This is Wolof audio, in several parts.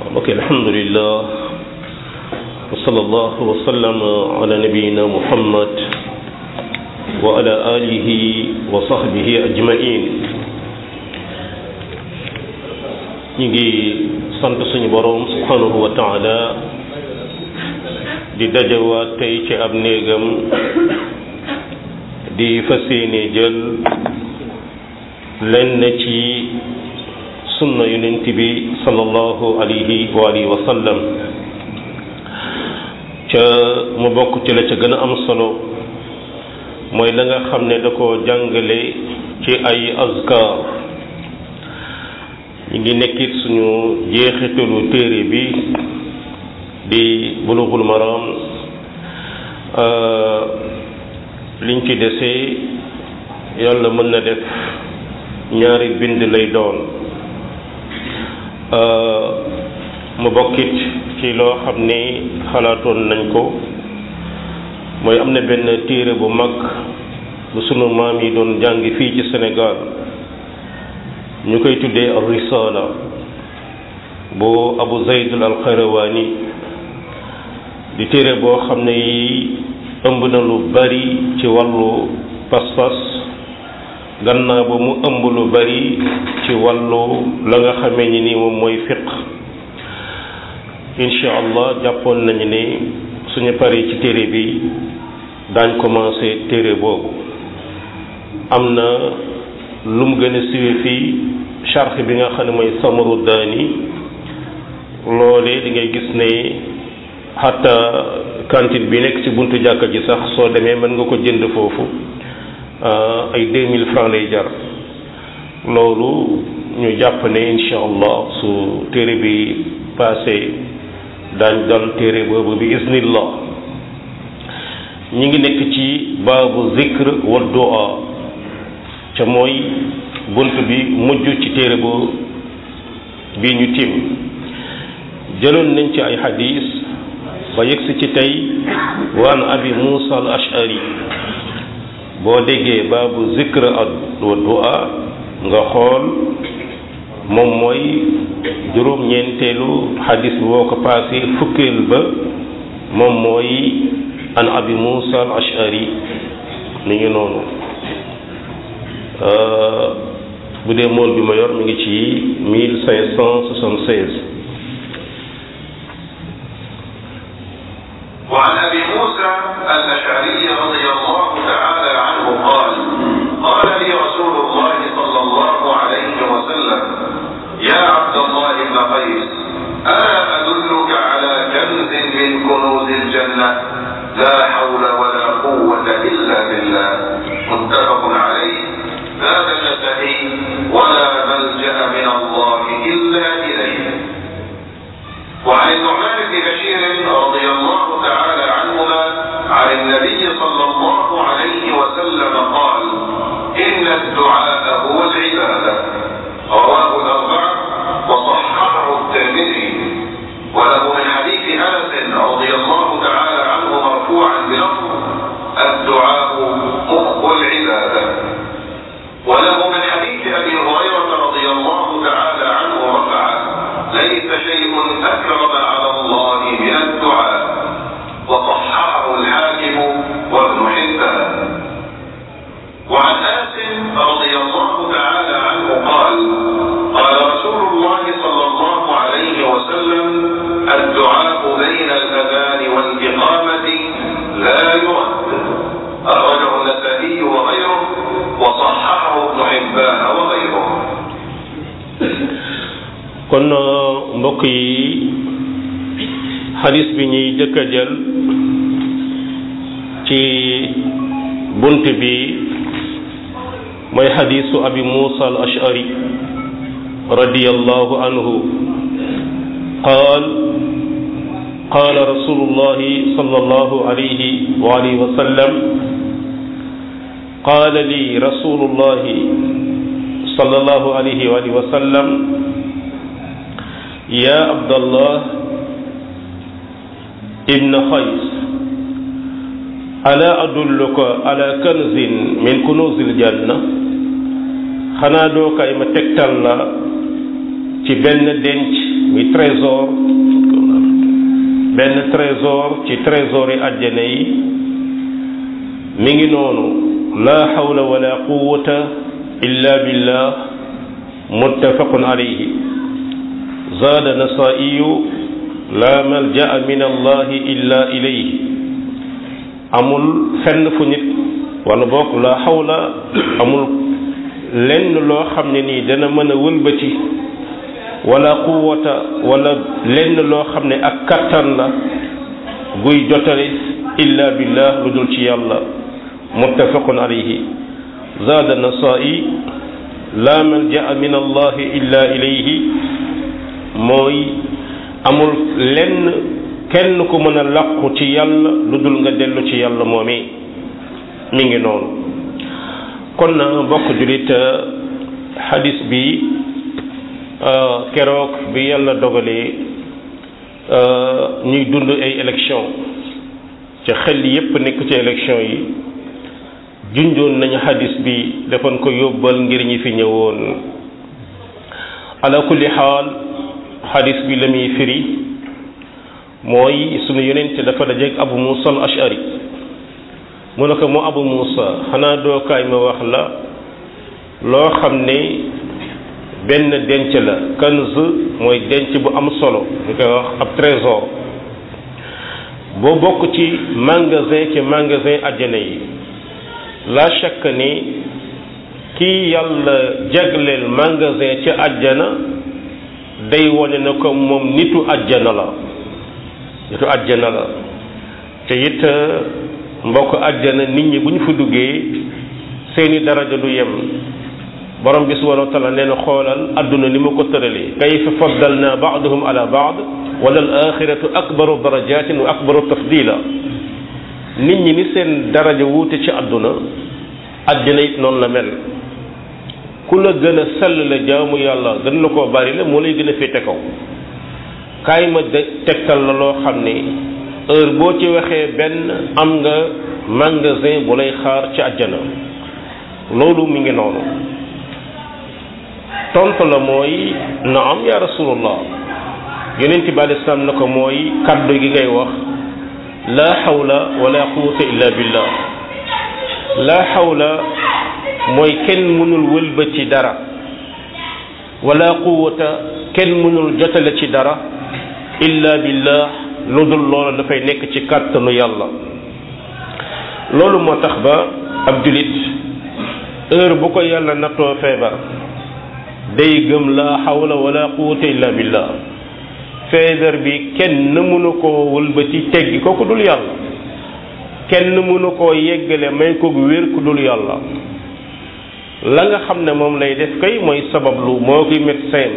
ok alhamdulillah wa sallallahu wa sallam ala nabiyina muhammad wa ala alihi wa sahbihi ajmain ñu ngi sant suñu boroom subhanahu wa taala di dajawaat tey ci ab néegam di fas yéene jël lenn ci sunna yonent bi sallallahu alayhi wa alihi wa sallam ca mu bokk ci la ca gën a am solo mooy la nga xam ne da ko jàngale ci ay azkar ñu ngi nekkit suñu jeexitalu téere bi di bulughul maram liñ ci desee yàlla mën na def ñaari bind lay doon mu bokkit ci loo xam ni xalaatoon nañ ko mooy am na benn téere bu mag bu sunu maam yi doon jàng fii ci Sénégal ñu koy tuddee ar risala bu Abu Zayd al Qayrawani di téere boo xam ne yi ëmb na lu bari ci wàllu pas-pas gannaaw ba mu ëmb lu bari ci wàllu la nga xamee ni nii moom mooy fiq incha allah jàppoon nañu ne suñu paree ci téere bi daañ commencé téere boobu am na lu mu gën a siwe fii charx bi nga xam ne mooy samaru daani loolee di ngay gis ne xatta cantine bi nekk ci buntu jàkka ji sax soo demee mën nga ko jënd foofu ay deux mille francs lay jar loolu ñu jàpp ne incha allah su téere bi passé daañ dal téere boobu bi iznillah ñi ngi nekk ci baabu zikr wa du'a ca mooy bunt bi mujj ci téere bu bi ñu tim jëloon nañ ci ay xadis ba yegsi ci tey wa an abi musa al ashari boo déggee baabu zikr wa du'a nga xool moom mooy juróom-ñeenteelu xadis bi boo ko paasee fukkeel ba moom mooy an abi musa al ashari mi ngi noonu bu dee mool bi ma yor mi ngi ci mille cinq cent soixante seize وعن ابي موسى الاشعري رضي الله تعالى عنه قال قال لي رسول الله صلى الله عليه وسلم يا عبد الله بن قيس الا ادلك على كنز من كنوز الجنه لا حول ولا قوه الا بالله متفق عليه زاد النسائي ولا ملجا من الله الا اليه وعن النعمان بن بشير رضي الله تعالى عنهما عن النبي صلى الله عليه وسلم قال ان الدعاء هو العباده رواه الاربعه وصححه الترمذي وله من حديث انس رضي الله تعالى عنه مرفوعا بلفظ الدعاء مخ العباده وله من حديث ابي هريره رضي الله تعالى عنه رفعه ليس شيء اكرم على الله من الدعاء وصححه الحاكم وابن حبان وعن انس رضي الله تعالى عنه قال قال رسول الله صلى الله عليه وسلم الدعاء بين الاذان والاقامه لا يرد اخرجه النسائي وغيره وصححه ابن حبان وغيره kon mbokk yi xadis bi ñuy jëkk a jël ci bunt bi mooy xadisu abi musa al ashari radiyallahu anhu qaal قال رسول الله صلى الله عليه وآله وسلم قال لي رسول الله صلى الله عليه وآله وسلم يا عبد الله ابن خيس ألا أدلك على كنز من كنوز الجنة xanaa doo kay ma tegtal la ci benn denc muy trésor benn trésor ci trésor yi àjjana yi mi ngi noonu la hawla wala quwwata illa billah muttafaqun alayhi zaada nasaiyu la malja'a min allahi illa ilayhi amul fenn fu nit wala bokk la hawla amul lenn loo xam ne nii dana mën a wëlbati wala quwwata wala lenn loo xam ne ak kattan la guy jotale illa billah lu dul ci yàlla muttafaqun alayhi zaada nasaa'i la malja'a min allahi illa ilayhi mooy amul lenn kenn ku mën a làqu ci yàlla lu dul nga dellu ci yàlla moomee mi ngi noonu kon na mbokk julit xadis bi keroog bi yàlla dogalee ñuy dund ay élection ca xel yépp nekk ci élection yi junjoon nañu xadis bi defoon ko yóbbal ngir ñi fi ñëwoon ala kulli xaal xadis bi la muy firi mooy sunu yonent dafa dajeeg abu musa al ashari mu ne ko mu abu musa xanaa dookaay ma wax la loo xam ne benn denc la kanz mooy denc bu am solo ñu koy wax ab trésor boo bokk ci magasin ci magasin àjjana yi la chaque ni kii yàlla jagleel magasin ci àjjana day wone na ko moom nitu àjjana la nitu àjjana la te it mbokk àjjana nit ñi bu ñu fa duggee seeni daraja du yem borom bi subhanahu wa taala nee na xoolal adduna ni ma ko tëralee kayfa faddalna ba'dahum ala ba'd wala al axiratu akbaru darajatin wa akbaru tafdila nit ñi ni seen daraja wuute ci adduna àjjana it noonu la mel ku la gën a sell la jaamu yàlla gën la koo bari la moo lay gën a féete kaw kaay ma de tegtal la loo xam ne heure boo ci waxee benn am nga magasin bu lay xaar ci àjjana loolu mi ngi noonu tontu la mooy naam ya rasulullah yonent bi alei salaam na ko mooy kaddu gi ngay wax la hawla wala quwwata illa billah la hawla mooy kenn mënul wëlbati dara wala quwwata kenn mënul jotale ci dara illa billah lu dul loolu dafay nekk ci kàttanu yàlla loolu moo tax ba ab julit heure bu ko yàlla nattoo feebar day gëm la hawla wala quwwata illa billah feebar bi kenn mënu koo wëlbati teggi ko ku dul yàlla kenn mënu koo yeggale may ko wér ku dul yàlla la nga xam ne moom lay def kay mooy sabablu moo koy médecin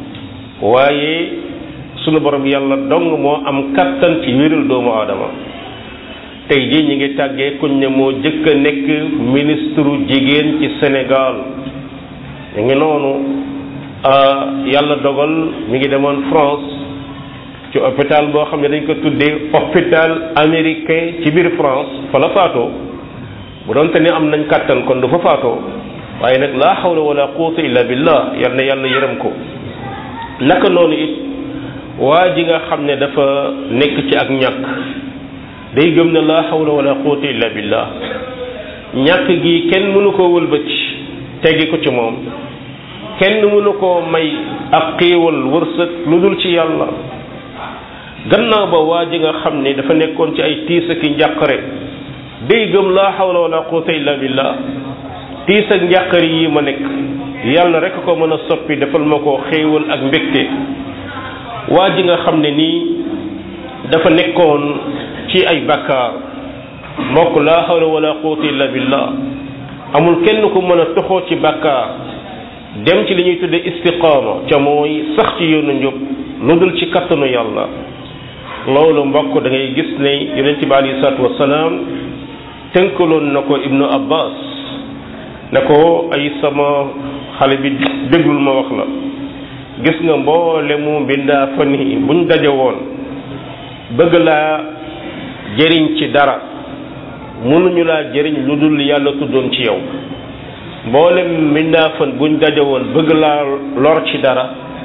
waaye sunu borom yàlla dong moo am kattan ci wéral doomu aadama tey jii ñi ngi tàggee kuñ ne moo jëkk a nekk ministre jigéen ci Sénégal ñu ngi noonu yàlla dogal mi ngi demoon France ci hôpital boo xam ne dañ ko tuddee hôpital américain ci biir France fa la faatoo bu doonte ni am nañ kàttan kon du fa faatoo waaye nag laa hawla wala quwwata illa billah yal na yàlla yërëm ko naka noonu it waa ji nga xam ne dafa nekk ci ak ñàkk day gëm ne laa hawla wala quwwata illa billah ñàkk gi kenn mënu koo wëlbati teggi ko ci moom kenn mënu koo may ak xéewal wërsëg lu dul ci yàlla gannaaw ba waa ji nga xam ne dafa nekkoon ci ay tiis ak njàqare day gëm laa hawla wala quwwata illa billah tiis ak njàqare yi ma nekk yàlla rek ko mën a soppi defal ma ko xéewal ak mbégte waa ji nga xam ne nii dafa nekkoon ci ay bakkaar mbokk laa hawla wala quwwata illa billah amul kenn ku mën a toxoo ci bakkaar dem ci li ñuy tudde istiqaama ca mooy sax ci yoonu njub lu dul ci kattanu yàlla loolu mbokk da ngay gis ne yonente bi alayhi salaatu wasalaam tënkaloon na ko ibnu abbas ne ko ay sama xale bi déglul ma wax la gis nga mboolemu mbindaa fa ni buñ daje woon bëgg laa jëriñ ci dara mënuñu laa jëriñ lu dul yàlla tuddoon ci yow mboolem mbindaa fan buñ daje woon bëgg laa lor ci dara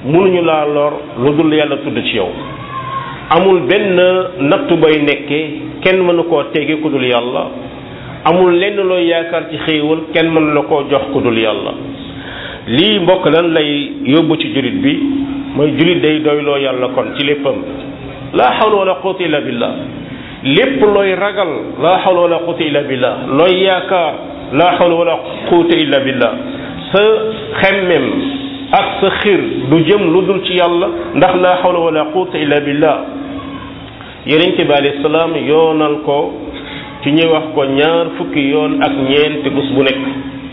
mënuñu laa lor lu dul yàlla tudd ci yow amul benn nattu bay nekkee kenn mënu koo tege ku dul yàlla amul lenn looy yaakaar ci xéewal kenn mënu la koo jox ku dul yàlla lii mbokk lan lay yóbbu ci julit bi mooy julit day doyloo yàlla kon ci léppam laa hawla wala quwwata illa billah lépp looy ragal laa hawla wala quwwata illa billah looy yaakaar laa hawla wala quwwata illa billah sa xemmem ak sa xir du jëm lu dul ci yàlla ndax laa hawla wala quwwata illa billah yonent bi alayhi salaam yoonal ko ci ñuy wax ko ñaar fukki yoon ak ñeent bés bu nekk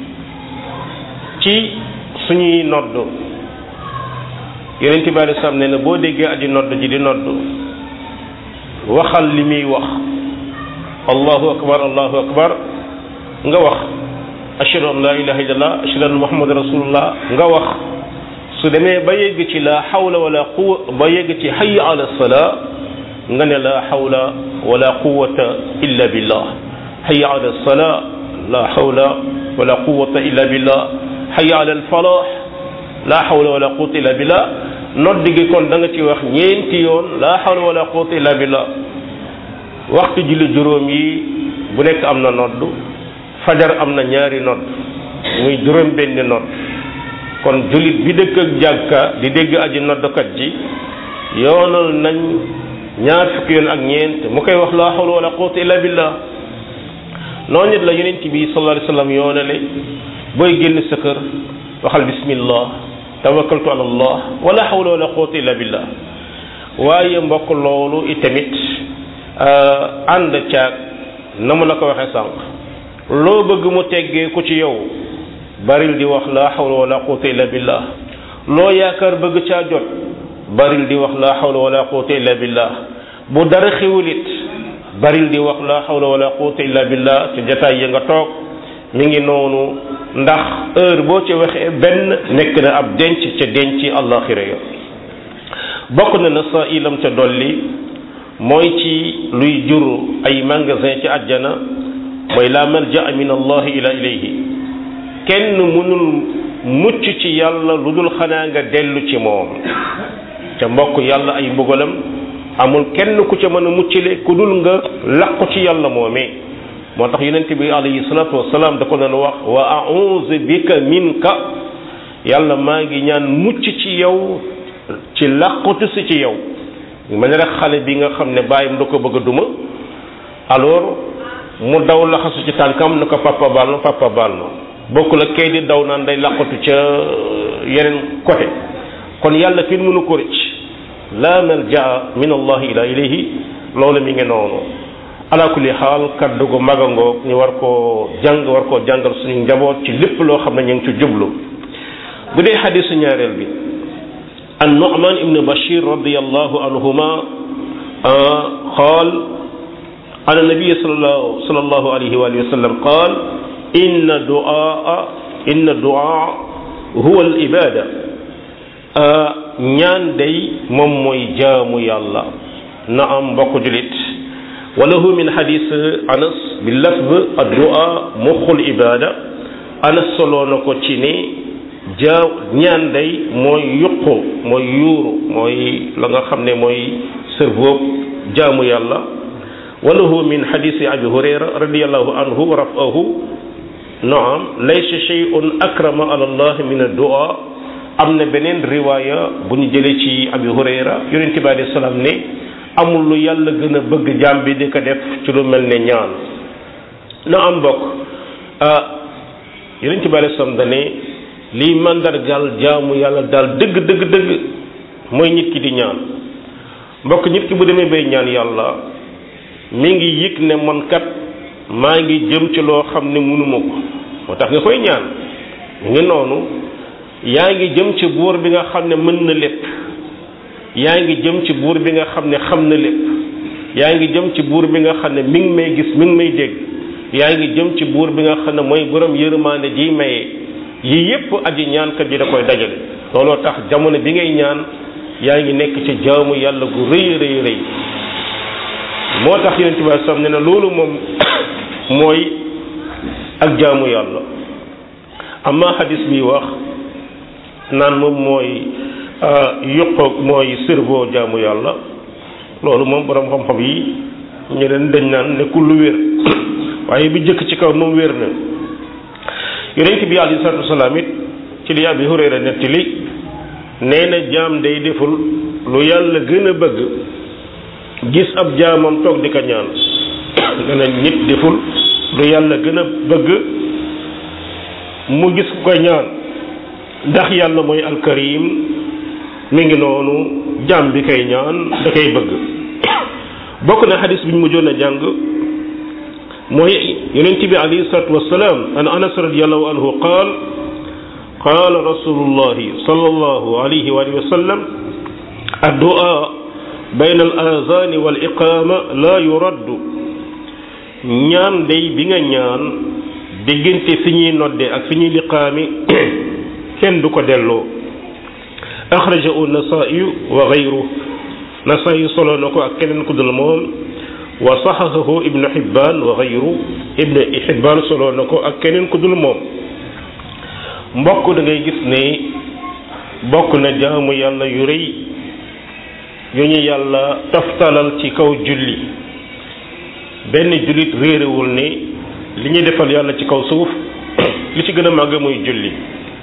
ci suñuy nodd yonent bi alayhi salaam nee na boo déggee aji nodd ji di nodd waxal li muy wax allahu akbar allahu akbar nga wax ashhadu an la ilaha illallah ashhadu anna muhammad rasulullah nga wax su demee ba yegg ci la hawla wala quwa ba yegg ci hayya ala salaa nga ne la hawla wala quwata illa billah hayya ala salaa la hawla wala quwata illa billah hayya ala alfalah la hawla wala quwata illa billah nodd gi kon da nga ci wax ñeenti yoon la hawla wala quwata illa billah waxtu julli juróom yi bu nekk am na nodd fajar am na ñaari nodd muy juróom benni nodd kon jullit bi dëkk ak jàkka di dégg aji noddkat ji yoonal nañ ñaar fukki yoon ak ñeent mu koy wax la hawla wala quwwata illa billah noonu nit la yonent bi sallallahu alayhi wasallam yoonale booy génn sa kër waxal bismillah tawakkaltu ala allah wala hawla wala quwwata illa billah waaye mbokk loolu itamit ànd caag na mu la ko waxee sànq loo bëgg mu teggee ku ci yow baril di wax la hawla wala quwwata illa billah loo yaakaar bëgg caa jot baril di wax la hawla wala quwwata illa billah bu dara xiwulit baril di wax la hawla wala quwwata illa billah ci jataay ya nga toog mi ngi noonu ndax heure boo ci waxee benn nekk na ab denc ca denc àllaaxira ya bokk na na sa ilam ca dolli mooy ci luy jur ay magasin ci àjjana mooy la malja min allahi ila ilayhi kenn mënul mucc ci yàlla lu dul xanaa nga dellu ci moom ca mbokk yàlla ay mbugalam amul kenn ku ca mën a muccile ku dul nga laqu ci yàlla moomee moo tax yonent bi alayhi salatu wasalaam da ko doon wax wa a'udhu bika minka yàlla maa ngi ñaan mucc ci yow ci làqutu si ci yow ma ne rek xale bi nga xam ne bàyyam da ko bëgg a duma alors mu daw laxasu ci tànkam na ko papa baal ma papa baal ma bokku la kay di daw naan day làqatu ca yeneen côté kon yàlla kenn mënu ko rëcc la malja min allahi ila ilayhi loolu mi ngi noonu ala kulli xaal kaddu gu magangoog ñu war koo jàng war koo jàngal suñu njaboot ci lépp loo xam ne ñu ngi ci jublu bu dee xadisu ñaareel bi an nu'man ibn bashir radiallahu anhuma qaal an nabiy sallallahu sallallahu alayhi wa sallam qaal inna du'a inna du'a huwa al ibada ñaan day moom mooy jaamu yàlla na am mbokk julit walahu min xadis anas bi lafz addua muxul ibada anas soloo na ko ci ne jaa ñaan day mooy yuqu mooy yuuru mooy la nga xam ne mooy cerveau jaamu yàlla walahu min xadisi abi hurayra radiallahu anhu wa rafahu naam laysa shay'un akrama ala allah min addua am na beneen riwaaya bu ñu jëlee ci abi hurayra yonente bi alayhi salaam ne amul lu yàlla gën a bëgg jaam bi di ko def ci lu mel ne ñaan na am mbokk ah yonente bi alayhi salaam dane lii mandargal jaamu yàlla daal dëgg dëgg dëgg mooy nit ki di ñaan mbokk nit ki bu demee bay ñaan yàlla mi ngi yëg ne man kat maa ngi jëm ci loo xam ne mënuma ko moo tax nga koy ñaan mu ngi noonu yaa ngi jëm ci buur bi nga xam ne mën na lépp yaa ngi jëm ci buur bi nga xam ne xam na lépp yaa ngi jëm ci buur bi nga xam ne mi ngi may gis mi ngi may dégg yaa ngi jëm ci buur bi nga xam ne mooy borom yërmaande ji maye yii yépp aji ñaankat ji da koy dajale looloo tax jamono bi ngay ñaan yaa ngi nekk ci jaamu yàlla gu rëy rëy rëy moo tax yonent bi sam ne na loolu moom mooy ak jaamu yàlla amma hadis bi wax naan moom mooy yokkoog mooy cerveau jaamu yàlla loolu moom borom xam-xam yi ñeneen dañ naan nekkul lu wér waaye bi jëkk ci kaw moom wér na yonent bi alayhi salaatu wasalaam it ci li Abi Hurayra nettali nee na jaam day deful lu yàlla gën a bëgg gis ab jaamam toog di ko ñaan nga ne nit deful lu yàlla gën a bëgg mu gis ku ko ñaan ndax yàlla mooy alkarim mi ngi noonu jaam bi koy ñaan da koy bëgg bokk na xadis bi ñu mujjoon a jàng mooy yonent bi alayhi salatu wasalaam an anas radiallahu anhu qaal qaala rasulullahi sallallahu alayhi wa alihi wa sallam addu'a bayna al azani wal iqama la yuraddu ñaan day bi nga ñaan diggante fi ñuy nodde ak fi ñuy liqaami kenn du ko delloo axrajahu nasaa'iyu wa gayru nasaa'i solo na ko ak keneen ku dul moom wa saxaxahu ibnu xibbaan wa gayru ibnu xibbaan solo na ko ak keneen ku dul moom mbokk da ngay gis ne bokk na jaamu yàlla yu rëy yu ñu yàlla taftalal ci kaw julli benn jullit réerewul ne li ñuy defal yàlla ci kaw suuf li ci gën a màgg muy julli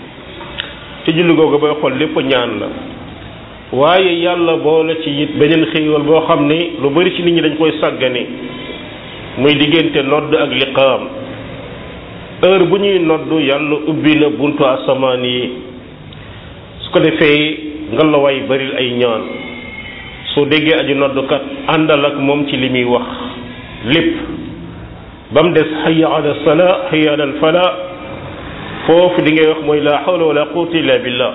ci julli googu booy xool lépp ñaan la waaye yàlla boole ci it beneen xéewal boo xam ne lu bari ci nit ñi dañ koy sàggane muy diggante nodd ak liqaam heure bu ñuy nodd yàlla ubbi na buntu asamaan yi su ko defee ngalawaay baril ay ñaan soo déggee aju noddukat àndal ak moom ci li muy wax lépp ba mu des hayya ala salaa hayya ala fala foofu di ngay wax mooy la hawla wala quwwata illa billah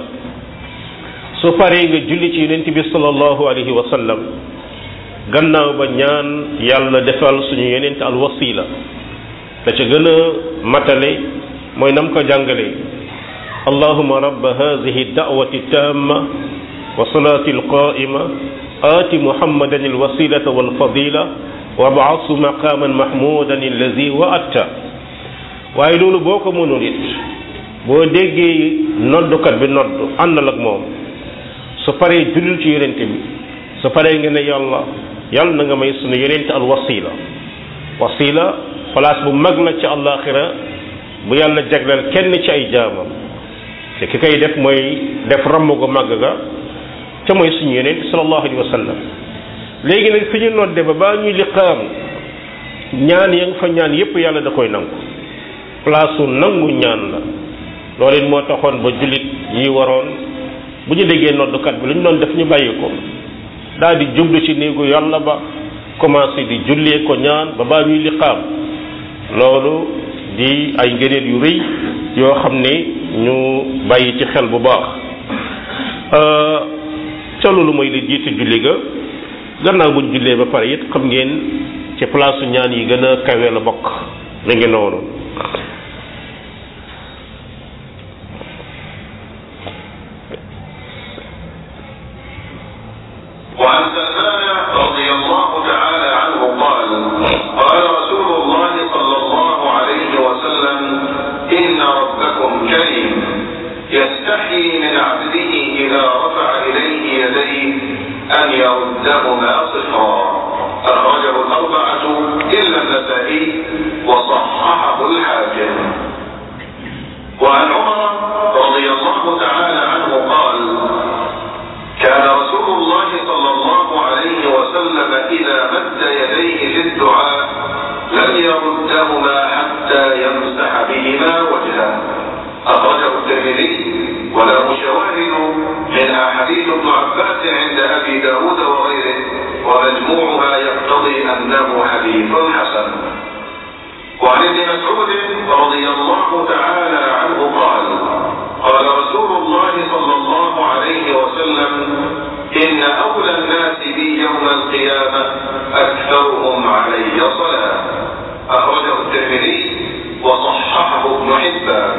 su paree nga julli ci yonent bi sallallahu alayhi wa sallam gannaaw ba ñaan yàlla defal suñu yonent al wasila la ca gën a matale mooy nam ko jàngale allahuma rabba hadihi da'wati tamma wa salati alqa'ima آت محمدا الوسيلة والفضيلة وابعثه مقاما محمودا الذي وعدته waaye loolu boo ko mënul it boo déggee noddukat bi nodd àndal ak moom su paree jullil ci yonente bi su paree nga ne yàlla yàlla na nga may sunu yonente al wasila wasila place bu mag la ci àllaaxira bu yàlla jagleel kenn ci ay jaamam te ki koy def mooy def ramm gu mag ga ca mooy suñu yonent sallallahu alayhi wa sallam léegi nag fi ñu nodde ba baa ñuy liqaam ñaan ya nga fa ñaan yépp yàlla da koy nangu place su nangu ñaan la loolu it moo taxoon ba jullit yi waroon bu ñu déggee noddukat bi lu ñu doon def ñu bàyyi ko daal di jublu ci néegu yàlla ba commencé di jullee ko ñaan ba baa ñuy liqaam loolu di ay ngëneel yu rëy yoo xam ne ñu bàyyi ci xel bu baax ca loolu mooy li jiitu julli ga gannaaw buñ jullee ba pare it xam ngeen ci place ñaan yi gën a kawe la bokk mi ngi noonu وعن سلمان رضي الله تعالى عنه قال قال رسول الله صلى الله عليه وسلم إن ربكم كريم يستحيي من عبده إذا رفع إليه يديه أن يردهما صفرا أخرجه الأربعة إلا النسائي وصححه الحاكم وعن عمر رضي الله تعالى عنه قال كان رسول الله صلى الله عليه وسلم إذا مد يديه في الدعاء لم يردهما حتى يمسح بهما وجهه أخرجه الترمذي وله شواهد منها حديث ابن عباس عند أبي داود وغيره ومجموعها يقتضي أنه حديث حسن وعن ابن مسعود رضي الله تعالى عنه قال قال رسول الله صلى الله عليه وسلم إن أولى الناس بي يوم القيامة أكثرهم علي صلاة أخرجه الترمذي وصححه ابن حبان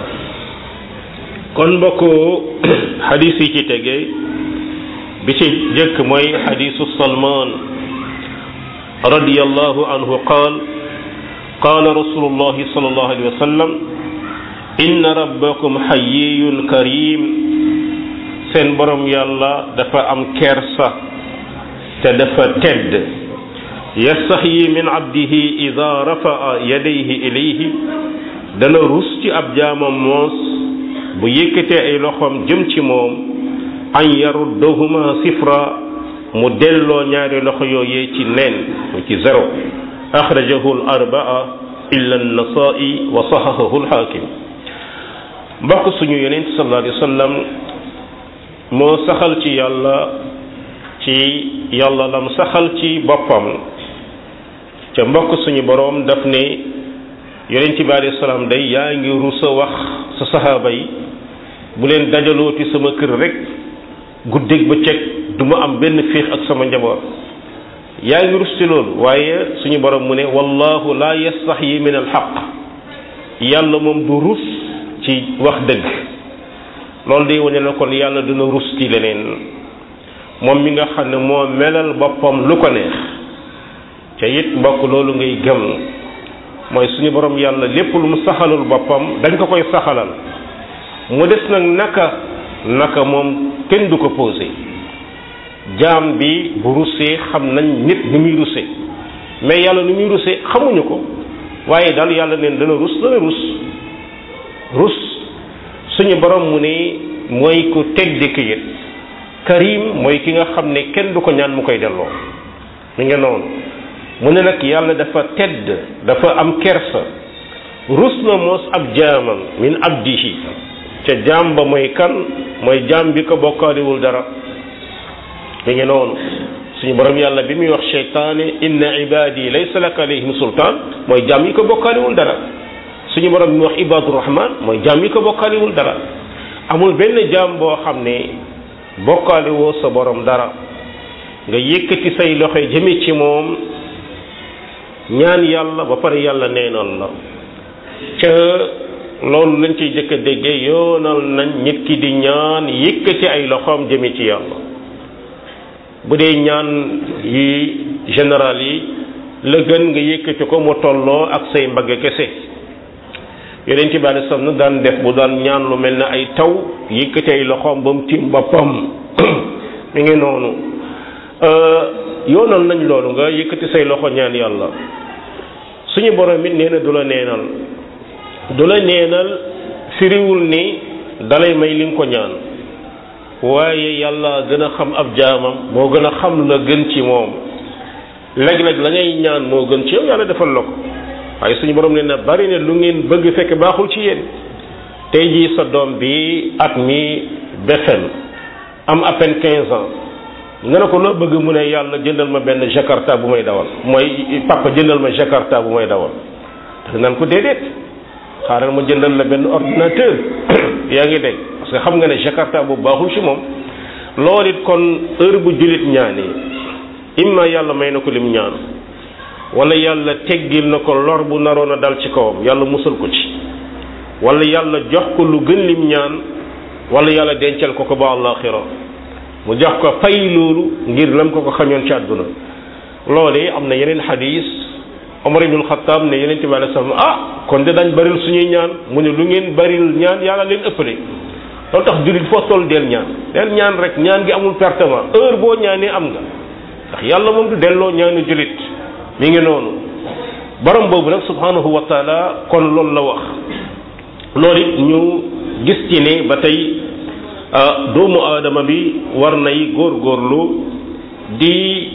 kon mbokku xadis yi ci tege bi ci jëkk mooy xadisu salman radiyallahu anhu qaal qaala rasulullahi sallallahu alayhi wa sallam inna rabbakum xayyiyun karim seen borom yàlla dafa am kersa te dafa tedd yastaxyi min abdihi ida rafaa yadayhi ilayhi dana rus ci ab jaamam moos bu yëkkatee ay loxoom jëm ci moom an yaruddahuma sifra mu delloo ñaari loxo yooyee ci neen mu ci zéro axrajahu al arbaa illa an-nasaa'i wa sahahahu al-haakim mbokk suñu yonent sallallahu alayhi wa sallam moo saxal ci yàlla ci yàlla lam saxal ci boppam ca mbokk suñu boroom daf ne yonent bi alayhi salaam day yaa ngi rusa wax sa saxaaba yi bu leen dajalooti sama kër rek guddeeg bëccëg du ma am benn féex ak sama njaboot yaa ngi rus ci loolu waaye suñu borom mu ne wallahu la yastaxyi min alxaq yàlla moom du rus ci wax dëgg loolu day wane na kon yàlla dina rus ci leneen moom mi nga xam ne moo melal boppam lu ko neex ca it mbokk loolu ngay gëm mooy suñu borom yàlla lépp lu mu saxalul boppam dañ ko koy saxalal mu des nag naka naka moom kenn du ko posé jaam bi bu rusee xam nañ nit ni muy ruse mais yàlla ni muy ruse xamuñu ko waaye daal yàlla neen dana rus dana rus rus suñu borom mu ne mooy ku teg di kayit karim mooy ki nga xam ne kenn du ko ñaan mu koy delloo mi nga noonu mu ne nag yàlla dafa tedd dafa am kersa rus na moos ab jaamam min abdihi ca jaam ba mooy kan mooy jaam bi ko bokkaaliwul dara mi ngi noonu suñu borom yàlla bi muy wax cheytaane inna ibadi laysa laka alayhim sultaan mooy jaam yi ko bokkaaliwul dara suñu borom bi muy wax ibadu rahman mooy jaam yi ko bokkaaliwul dara amul benn jaam boo xam ne bokkaaliwoo sa borom dara nga yëkkati say loxo jëme ci moom ñaan yàlla ba pare yàlla neenal la ca loolu lañ ciy jëkk a déggee yoonal nañ nit ki di ñaan yëkkati ay loxoom jëme ci yàlla bu dee ñaan yi général yi la gën nga yëkkati ko mu tolloo ak say mbagg kese yonent bi alei salaam daan def bu daan ñaan lu mel ne ay taw yëkkati ay loxoom ba mu tiim boppam mi ngi noonu yoonal nañ loolu nga yëkkati say loxo ñaan yàlla suñu borom it nee na du la neenal du la neenal firiwul ni dalay may li nga ko ñaan waaye yàlla gën a xam ab jaamam moo gën a xam la gën ci moom léeg-léeg la ngay ñaan moo gën ci yow yàlla defal la ko waaye suñu borom nee na bari ne lu ngeen bëgg fekk baaxul ci yéen tey jii sa doom bi at mi BFEM am à peine quinze ans nga ne ko loo bëgg mu ne yàlla jëndal ma benn jakarta bu may dawal mooy papa jëndal ma jakarta bu may dawal da naan ko déedéet xaaral ma jëndal la benn ordinateur yaa ngi dégg parce que xam nga ne jakarta bu baaxul ci moom loolu it kon heure bu jullit ñaanee imma yàlla may na ko lim ñaan wala yàlla teggil na ko lor bu naroon a dal ci kawam yàlla musal ko ci wala yàlla jox ko lu gën lim ñaan wala yàlla dencal ko ko ba àllaaxira mu jox ko fay loolu ngir lam ko ko xañoon ci àdduna loolee am na yeneen xadis Omar ibnul Xattaab ne yeneen bi alei salaam ah kon de dañ baril suñuy ñaan mu ne lu ngeen baril ñaan yàlla leen ëppale loolu tax jullit foo toll del ñaan del ñaan rek ñaan gi amul pertement heure boo ñaanee am nga ndax yàlla moom du delloo ñaanu jullit mi ngi noonu borom boobu nag subhanahu wa taala kon loolu la wax loolu it ñu gis ci ne ba tey doomu aadama bi war nay góorgóorlu di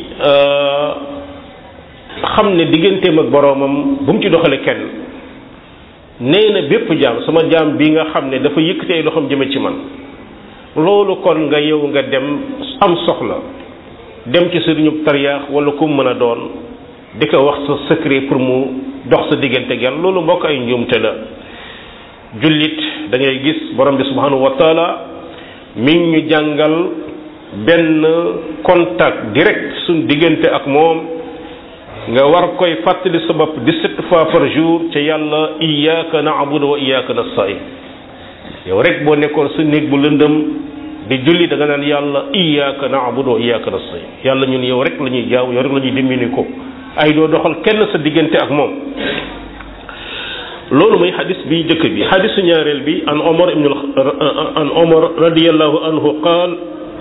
xam ne digganteem ak boroomam bu mu ci doxale kenn nee na bépp jaam sama jaam bi nga xam ne dafa yëkkati ay loxoom jëme ci man loolu kon nga yow nga dem am soxla dem ci sëriñub tariyaax wala ku mën a doon di ko wax sa secret pour mu dox sa diggante ak yàlla loolu mbokk ay njuumte la jullit da ngay gis borom bi subhanahu wa taala mi ngi ñu jàngal benn contact direct suñ diggante ak moom nga war koy fàttali sa bopp dix-sept fois par jour ca yàlla iyyaka na'budu wa iyyaka nasta'in yow rek boo nekkoon sa néeg bu lëndëm di julli da nga naan yàlla iyyaka na'budu wa iyyaka nasta'in yàlla ñun yow rek la ñuy jaaw yow rek la ñuy dimbali ko ay doo doxal kenn sa diggante ak moom loolu mooy xadis bi jëkk bi xadisu ñaareel bi an omar ibn عن عمر رضي الله عنه قال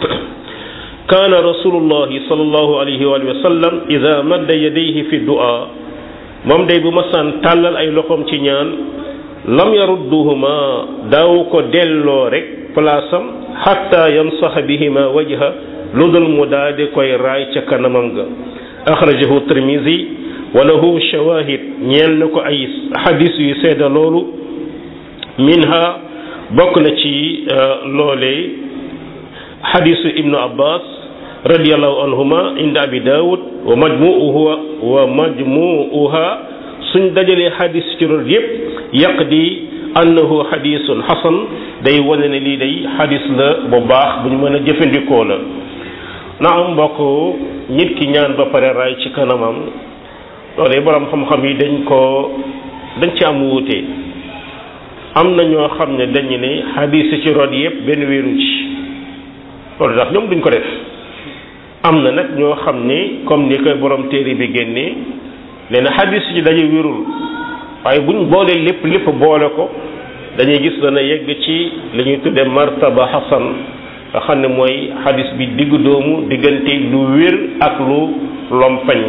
كان رسول الله صلى الله عليه وآله وسلم إذا مد يديه في الدعاء moom day bu masaan tàllal ay loxoom ci ñaan lam yarudduhuma daaw ko delloo rek palaasam xatta yamsaxa bihima wajha lu dul mu daa di koy raay ca kanamam ga axrajahu tirmisi wa lahu shawahid ñeel na ko ay xadis yu seeda loolu minha bokk na ci loolee xadisu ibnu abbas radiallahu anhuma inda abi daawud wa majmuuha wa majmuuha suñ dajalee xadis ci loolu yépp yaqdi annahu xadisun xasan day wane ne lii day xadis la bu baax bu ñu mën a jëfandikoo la na am mbokk nit ki ñaan ba pare raay ci kanamam loolee borom xam-xam yi dañ ko dañ ci am wuute am na ñoo xam ne dañu ne xadis ci rod yépp benn wéeru ci loolu tax ñoom duñ ko def am na nag ñoo xam ni comme ni koy borom téere bi génnee nee na xadis ci dañuy wérul waaye buñ boolee lépp lépp boole ko dañuy gis dana yegg ci li ñuy tudde martaba xasan nga xam ne mooy xadis bi diggu doomu diggante lu wér ak lu lompañ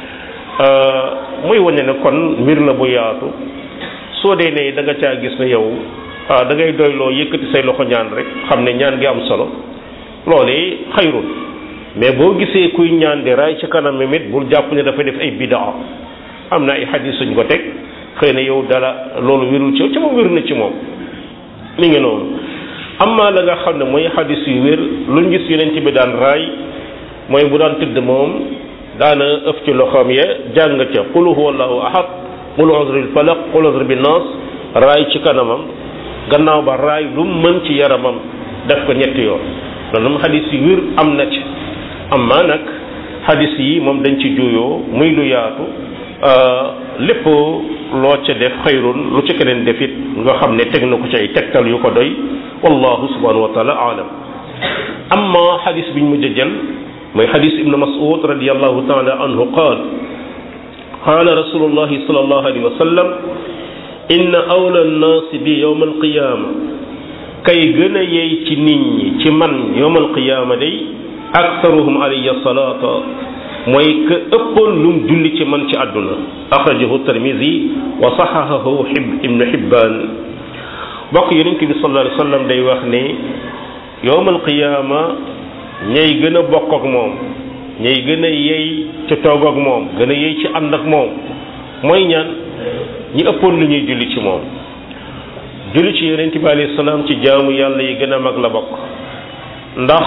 muy wane ne kon mbir la bu yaatu soo dee ne da nga caa gis ne yow ah da ngay doyloo yëkkati say loxo ñaan rek xam ne ñaan gi am solo loolee xayrul mais boo gisee kuy ñaan di raay ci kanam mit bul jàpp ne dafa def ay bidaa am na ay xadis suñ ko teg xëy na yow dara loolu wérul ci yow ci moom wér na ci moom mi ngi noonu amma la nga xam ne mooy xadis yu wér luñ gis yeneen ci bi daan raay mooy bu daan tëdd moom daana ëf ci loxoom ya jàng ca qul huwa allahu ahad qul uzril falaq qul uzr bi nas raay ci kanamam gannaaw ba raay lu mën ci yaramam def ko ñetti yoon loolu moom xadis yu wér am na ci amma nag xadis yi moom dañ ci juyoo muy lu yaatu lépp loo ca def xayrun lu ca keneen def it nga xam ne teg na ko ci ay tegtal yu ko doy wallahu subhanahu wa taala aalam amma xadis biñ mujj a jël mooy xadis ibnu mas'ud radiallahu taala anhu qaal qaala rasulullahi sallallahu alayhi wa sallam inna awla nnaasi bi yowma alqiyaama kay gën a yey ci nit ñi ci man yowma alqiyaama day aktaruhum alayya salaata mooy que ëppoon lum julli ci man ci àdduna axrajahu tirmisi wa saxahahu xib ibnu xibbaan bokk yonent bi sallallahu alayhi wa sallam day wax ne yowmal qiyaama ñay gën a bokk ak moom ñay gën a yey ci toog ak moom gën a yey ci ànd ak moom mooy ñaan ñi ëppoon lu ñuy julli ci moom julli ci yonent bi alayhi salaam ci jaamu yàlla yi gën a mag la bokk ndax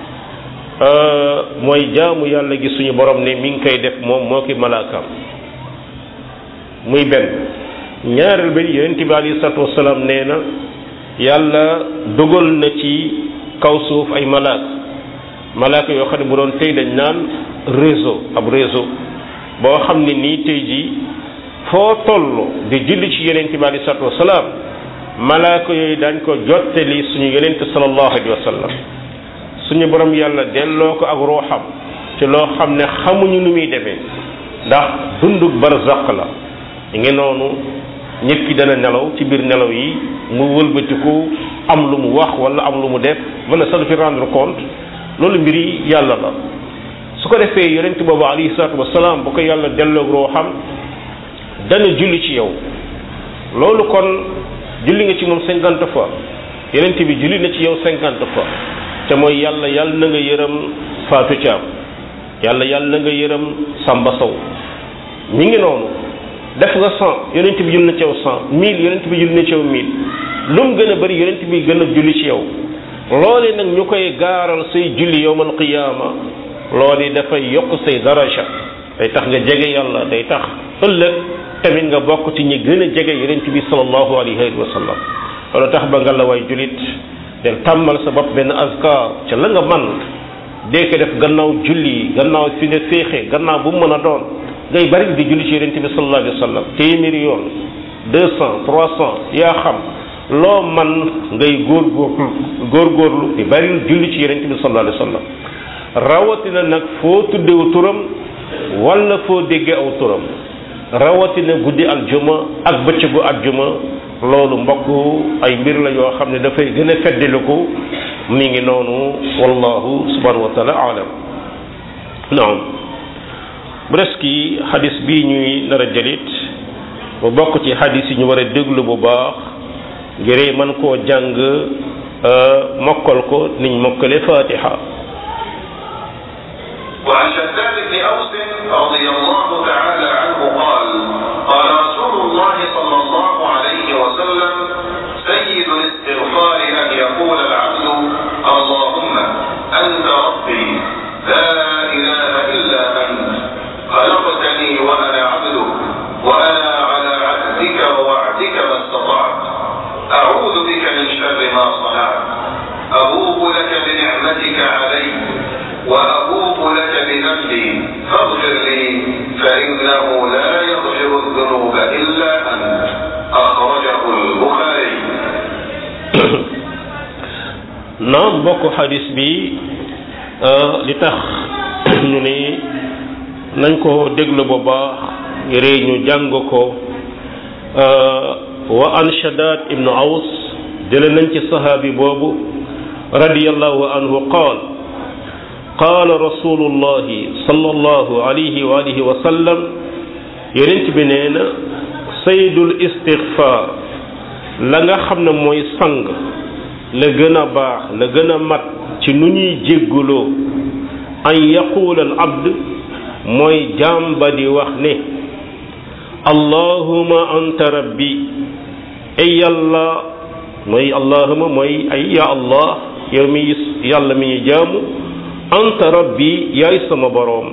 mooy jaamu yàlla gi suñu borom ne mi ngi koy def moom moo ki malaakaam muy benn ñaareel ba yonent bi alayhi salaatu wasalaam nee na yàlla dogal na ci kaw suuf ay malaaka malaaka yoo xam ne bu doon tey dañ naan réseau ab réseau boo xam ne nii tey jii foo toll di julli ci yonent bi alayhi salaatu wasalaam malaaka yooyu dañ ko jottali suñu yonent sallallahu alayhi wa sallam suñu borom yàlla delloo ko ak ruuxam ci loo xam ne xamuñu nu muy demee ndax dundug barzaq la ngi noonu nit ki dana nelaw ci biir nelaw yi mu wëlbatiku am lu mu wax wala am lu mu def mën a sax fi rendre compte loolu mbiri yàlla la su ko defee yonent boobu alayhi salaatu wasalaam bu ko yàlla delloo ruuxam dana julli ci yow loolu kon julli nga ci moom cinquante fois yonent bi julli na ci yow cinquante fois te mooy yàlla yàlla na nga yërëm Fatou Thiam yàlla yàlla na nga yërëm Samba Sow mi ngi noonu def nga cent yonent bi julli na ci yow cent mille yonent bi julli na ci yow mille lu mu gën a bëri yonent bi gën a julli ci yow loole nag ñu koy gaaral say julli yowmal qiyaama loole dafay yokk say daraja day tax nga jege yàlla day tax ëllëg tamit nga bokk ci ñi gën a jege yonent bi sallallahu alayhi wa sallam loolu tax ba nga la way julit del tàmmal sa bopp benn azkar ca la nga man dee ko def gannaaw julli gannaaw fi nga féexee gannaaw bu mu mën a doon ngay bari di julli ci yonent bi sallallahu alayhi wa sallam téeméeri yoon deux cent trois cent yaa xam loo man ngay góor góorlu góorgóorlu di bari julli ci yonent bi sallallahu alayhi wa sallam rawatina nag foo tuddewu turam wala foo déggee aw turam rawatina guddi aljuma ak bëccëgu aljuma loolu mbokk ay mbir la yoo xam ne dafay gën a feddiliku mi ngi noonu wallahu subhanahu wa taala alam naam bu des ki xadis bii ñuy nar a jëlit mu bokk ci xadis yi ñu war a déglu bu baax ngir mën koo jàng mokkal ko niñ mokkale fatiha وعن شداد بن أوس رضي الله تعالى عنه قال قال رسول الله صلى الله عليه وسلم سيد الاستغفار أن يقول العبد اللهم أنت ربي لا إله إلا أنت خلقتني وأنا عبدك وأنا على عهدك ووعدك ما استطعت أعوذ بك من شر ما صنعت أبوء لك بنعمتك علي وأبوء لك بذنبي فاغفر لي فإنه لا يغفر الذنوب إلا أنت أخرجه البخاري naam mbokk xadis bi li tax ñu ni nañ ko déglu bu baax ngir ñu jàng ko wa an shadad ibnu aws jële nañ ci sahaabi boobu radiyallahu anhu qaal qaal rasulullahi sallallahu alayhi wa alihi wa sallam yonent bi nee na saydul istigfaar la nga xam ne mooy sang la gën a baax la gën a mat ci nu ñuy jégguloo an yaquula al abd mooy jaam ba di wax ne allahuma anta rabbi ay yàlla mooy allahuma mooy ay ya allah yow mi yàlla mi ñu jaamu anta rabbi yaay sama boroom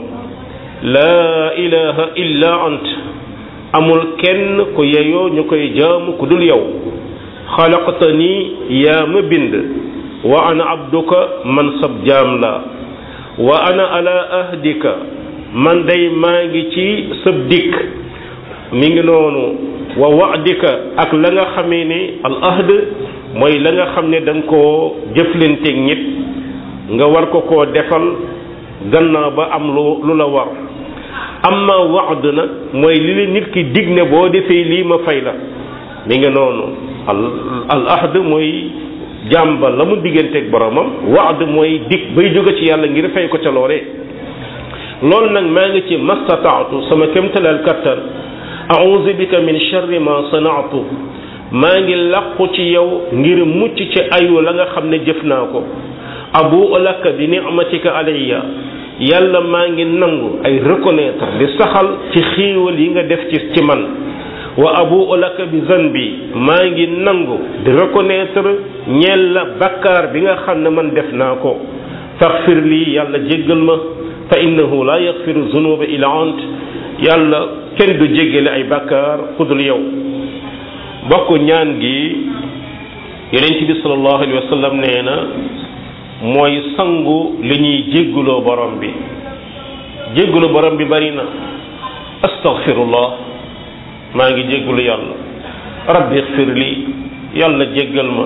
laa ilaha illa ant amul kenn ku yeyoo ñu koy jaamu ku dul yow xalaqtani yaa ma bind wa ana abduka man sab jaam la wa ana ala ahdika man day maa ngi ci sab dikk mi ngi noonu wa wa'dika ak la nga xamee ne al ahd mooy la nga xam ne da nga koo jëflanteeg nit nga war ko koo defal gannaaw ba am lu lu la war amma wa'd nag mooy li la nit ki dig ne boo defee lii ma fay la mi ngi noonu al al ahd mooy jàmba la mu digganteeg boromam wa'd mooy dig bay jóge ci yàlla ngir fay ko ca loolee loolu nag maa ngi ci mastataatu sama kémtalal kattan a'udhu bika min sharri ma sana'tu maa ngi làqu ci yow ngir mucc ci ayu la nga xam ne jëf naa ko abu laka bi ni'matika alayya yàlla maa ngi nangu ay reconnaître di saxal ci xéewal yi nga def ci ci man wa abu laka bi zanbi maa ngi nangu di reconnaître ñeel la bakkaar bi nga xam ne man def naa ko faxfir lii yàlla jéggal ma fa innahu la yaxfiru zunuba illa ant yàlla kenn du jéggale ay bakkaar kudul yow bokk ñaan gi yonent bi sallallahu alayhi wa sallam nee na mooy sangu li ñuy jégguloo borom bi jéggulu borom bi bari na astaghfirullah maa ngi jéggulu yàlla rabbi ixfir li yàlla jéggal ma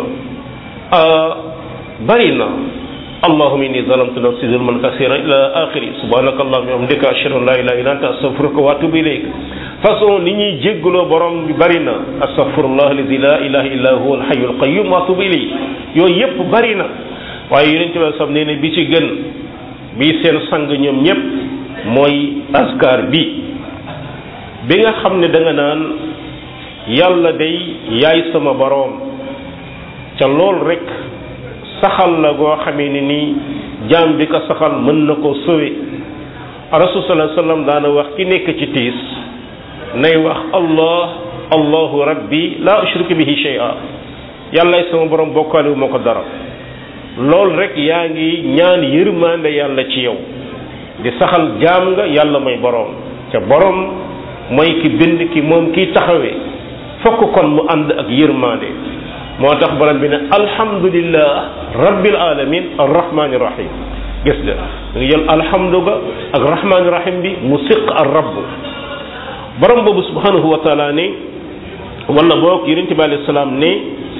bari na allahumma inni zalamtu nafsi zulman kasiran ila axiri subhanaka allahumma wa bihamdika ashhadu an la ilaha illa anta astaghfiruka wa atubu ilayk façon li ñuy jégguloo borom bi bari na astaghfirullah allazi la ilaha illa huwa alhayyul qayyum wa atubu ilayh yooyu yépp bari na waaye yonent bi sam nee ne bi ci gën bi seen sang ñoom ñépp mooy askar bi bi nga xam ne da nga naan yàlla day yaay sama boroom ca lool rek saxal la goo xamee ne nii jaam bi ko saxal mën na ko sowe rasul sallallahu alayhi wasallam daana wax ki nekk ci tiis nay wax allah allahu rabbi la ushriku bihi shay'a yàllay sama borom bokkaale wu ma ko dara loolu rek yaa ngi ñaan yërmande yàlla ci yow di saxal jaam nga yàlla mooy boroom ca boroom mooy ki bind ki moom kiy taxawee fokk kon mu ànd ak yërmande moo tax borom bi ne alhamdulillah rabbil alamin arrahmani rahim gis nga da nga jël alhamdu ga ak rahmani rahim bi mu siq ar rabb borom boobu subhanahu wa taala ne wala boog yonente bi alayhi salaam ne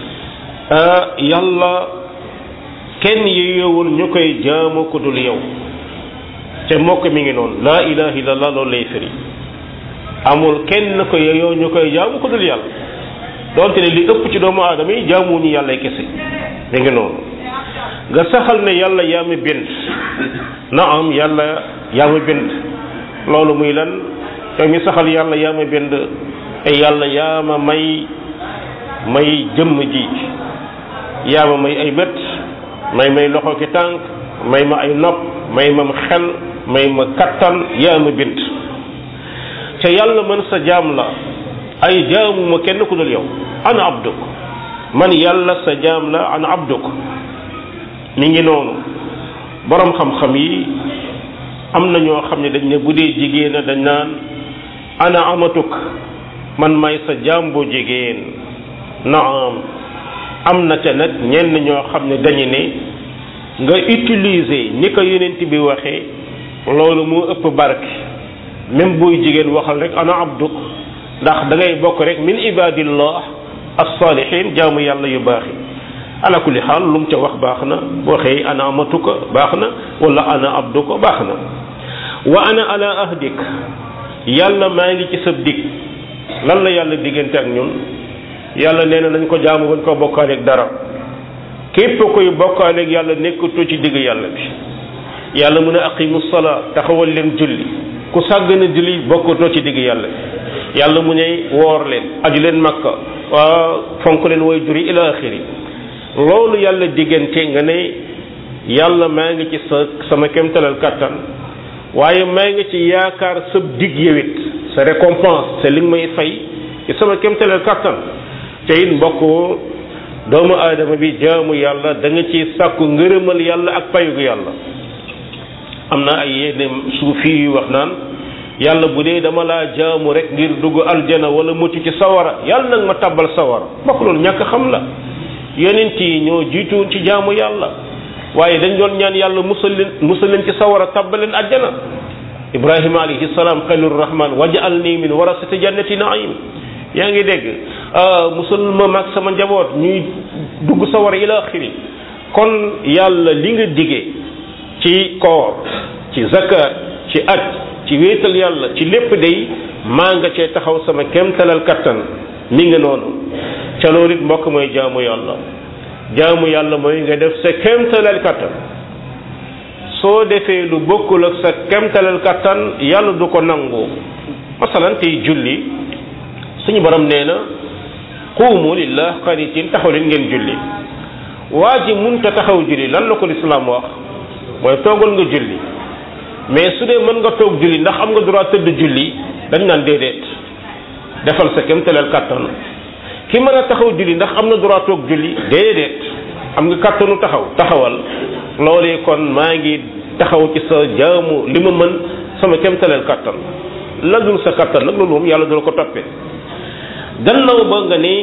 yàlla kenn yeyowul ñu koy jaamu ku dul yow te mbokk mi ngi noonu laa ilaha illallah loolu lay firi amul kenn ko yeyoo ñu koy jaamu ku dul yàlla donte ne li ëpp ci doomu aadama yi jaamuñu yàlla kese mi ngi noonu nga saxal ne yàlla yaa ma bind na am yàlla yaa ma bind loolu muy lan yow mi saxal yàlla yaa ma bind ay yàlla yaa ma may may jëmm ji yaa ma may ay bët may may loxo ki tànk may ma ay nopp may ma xel may ma kattan yaa ma bind te yàlla man sa jaam la ay jaamu ma kenn ku dul yow ana abduk man yàlla sa jaam la ana abduk mi ngi noonu borom xam-xam yi am na ñoo xam ne dañ ne bu dee jigéen dañ naan ana amatuk man may sa jaam bu jigéen naam am na te nag ñenn ñoo xam ne dañu ne nga utiliser ni ko yonent bi waxee loolu moo ëpp barke même buy jigéen waxal rek ana abduk ndax da ngay bokk rek min ibadillah as-salihin jaamu yàlla yu baax yi ala kulli xaal lu mu ca wax baax na waxee ana amatuka baax na wala ana abduka baax na wa ana ala ahdik yàlla maa ngi ci sab dig lan la yàlla diggante ak ñun yàlla nee na nañ ko jaamu bañ ko bokkaaleeg dara képp koy bokkaaleeg yàlla nekkatoo ci digg yàlla bi yàlla mu ne aqimu salaa taxawal leen julli ku sàgg na julli bokkatoo ci digg yàlla bi yàlla mu ne woor leen aju leen makka waa fonk leen way juri ila axiri loolu yàlla diggante nga ne yàlla maa ngi ci sa sama kemtalal kattan waaye maa ngi ci yaakaar sa dig yewit sa récompense c'est li nga may fay ci sama kemtalal kattan te it mbokk doomu aadama bi jaamu yàlla da nga ci sàkku ngërëmal yàlla ak payugu yàlla am na ay yenn suufi yu wax naan yàlla bu dee dama laa jaamu rek ngir dugg aljana wala mucc ci sawara yàlla nag ma tabbal sawara mbokk loolu ñàkk xam la yonent yi ñoo jiitu ci jaamu yàlla waaye dañ doon ñaan yàlla musal leen musal leen ci sawara tabbal leen aljana ibrahima alayhi salaam xalilur rahman waj'alni min warasati jannati naim yaa ngi dégg musal ma mag sama njaboot ñuy dugg sawara ila axiri kon yàlla li nga digee ci koor ci zakat ci aj ci wéetal yàlla ci lépp day maa nga cee taxaw sama kemtalal kattan mi nga noonu ca loolu it mbokk mooy jaamu yàlla jaamu yàlla mooy nga def sa kemtalal kattan soo defee lu bokkul ak sa kemtalal kattan yàlla du ko nangu masalan tey julli suñu borom nee na quumu lillah qanitin taxaw leen ngeen julli waa ji munta taxaw julli lan la ko lislaam wax mooy toogal nga julli mais su dee mën nga toog julli ndax am nga droit tëdd julli dañ naan déedéet defal sa kemtalal kattan ki mën a taxaw julli ndax am na droit toog julli déedéet am nga kattanu taxaw taxawal loolee kon maa ngi taxaw ci sa jaamu li ma mën sama kemtalal kattan la dul sa kattan nag loolu moom yàlla dul ko toppee gannaaw ba nga ni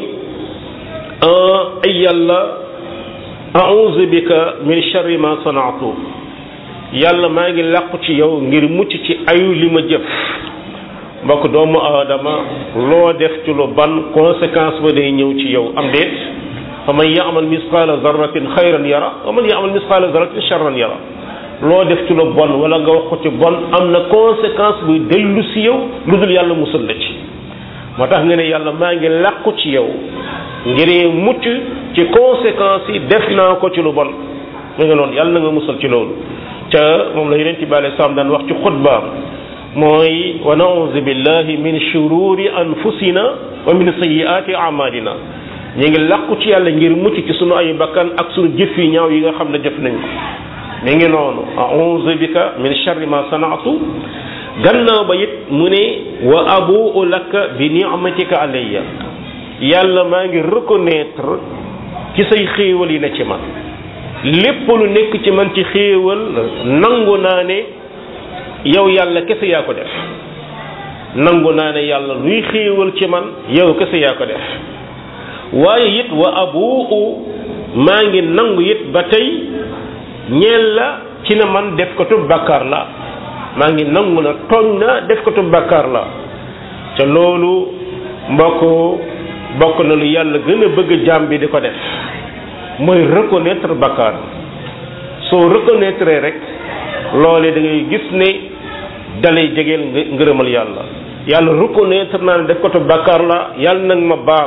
ay yàlla a'udhu bika min sharri ma sana'tu yàlla maa ngi làqu ci yow ngir mucc ci ayu li ma jëf mbokk doomu aadama loo def ci lu ban conséquence ba day ñëw ci yow am déet fa man ya'mal misqala zarratin xayran yara wa man ya'mal misqala zarratin sharran yara loo def ci lu bon wala nga wax ko ci bon am na conséquence buy dellu si yow lu dul yàlla musal la ci moo tax nga ne yàlla maa ngi làqu ci yow ngir mucc ci conséquences yi def naa ko ci lu bon mu nga noonu yàlla na nga musal ci loolu ca moom la yonent bi alayhi salaam daan wax ci xutbaam mooy wa nauzu billahi min shururi anfusina wa min sayyiati amalina ñu ngi làqu ci yàlla ngir mucc ci sunu ay bakkan ak sunu jëf yi ñaaw yi nga xam ne jëf nañ ko mi ngi noonu auzu bika min sharri ma sanatu gannaaw ba it mu ne wa abuu laka bi ni'matika alayya yàlla maa ngi reconnaître ci say xéewal yi na ci man lépp lu nekk ci man ci xéewal nangu naa ne yow yàlla kese yaa ko def nangu naa ne yàlla luy xéewal ci man yow kese yaa ko def waaye it wa abuu maa ngi nangu it ba tey ñeel la ci na man def ko tub bàkkaar la maa ngi nangu na tooñ na def ko tub bàkkaar la ca loolu mbokk bokk na lu yàlla gën a bëgg jaam bi di ko def mooy reconnaître bàkkaar soo reconnaître rek loole da ngay gis ne dalay jegeel ngërëmal yàlla yàlla reconnaître naa ne def ko tub bàkkaar la yàlla nag ma baal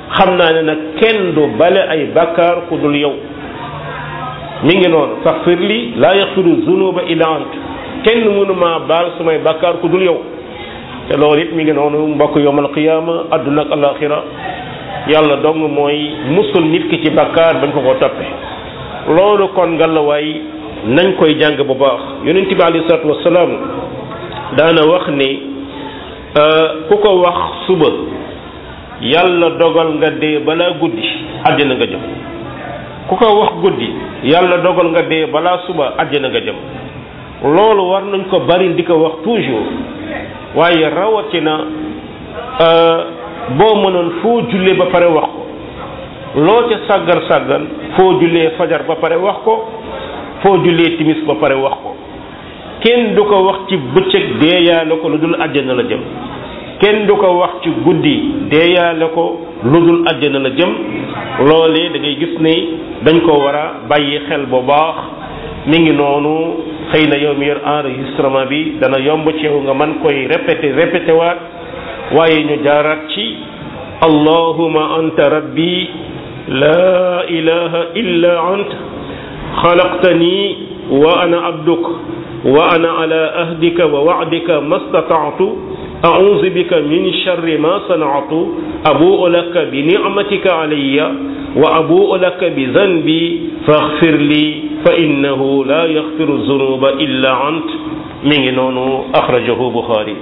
xam naa ne nag kenn du bale ay bakkaar ku dul yow mi ngi noonu faxfir li laa yaxfiru zunuba illa ant kenn mënu maa baal samay bakkaar ku dul yow te loolu it mi ngi noonu mbokk yowmal qiyaama adduna ak alaxira yàlla dong mooy musul nit ki ci bakkaar bañ ko ko toppe loolu kon ngalawaay nañ koy jàng bu baax yonent bi alayhi salaatu wasalaam daana wax ni ku ko wax suba yàlla dogal nga dee balaa guddi àddina nga jëm ku ko wax guddi yàlla dogal nga dee balaa suba àddina nga jëm loolu war nañ ko bari di ko wax toujours waaye rawatina boo mënoon foo jullee ba pare wax ko loo ca sàggar sàggan foo jullee fajar ba pare wax ko foo jullee timis ba pare wax ko kenn du ko wax ci bëccëg deeyaale ko lu dul àjjana la jëm kenn du ko wax ci guddi deeyaale ko lu dul àjjana la jëm loolee da ngay gis ni dañ ko war a bàyyi xel bu baax mi ngi noonu xëy na yow mi yor enregistrement bi dana yomb ci yow nga man koy répété répété waat waaye ñu jaaraat ci allahuma anta rabbi la ilaha illa anta xalaqtani wa ana abduk wa ana ala ahdika wa wa'dika mastata'tu a'udhu bika min sharri ma sana'tu abu'u laka bi ni'matika alayya wa abu'u laka bi dhanbi faghfir li fa innahu la yaghfiru dhunuba illa ant mi ngi noonu akhrajahu Bukhari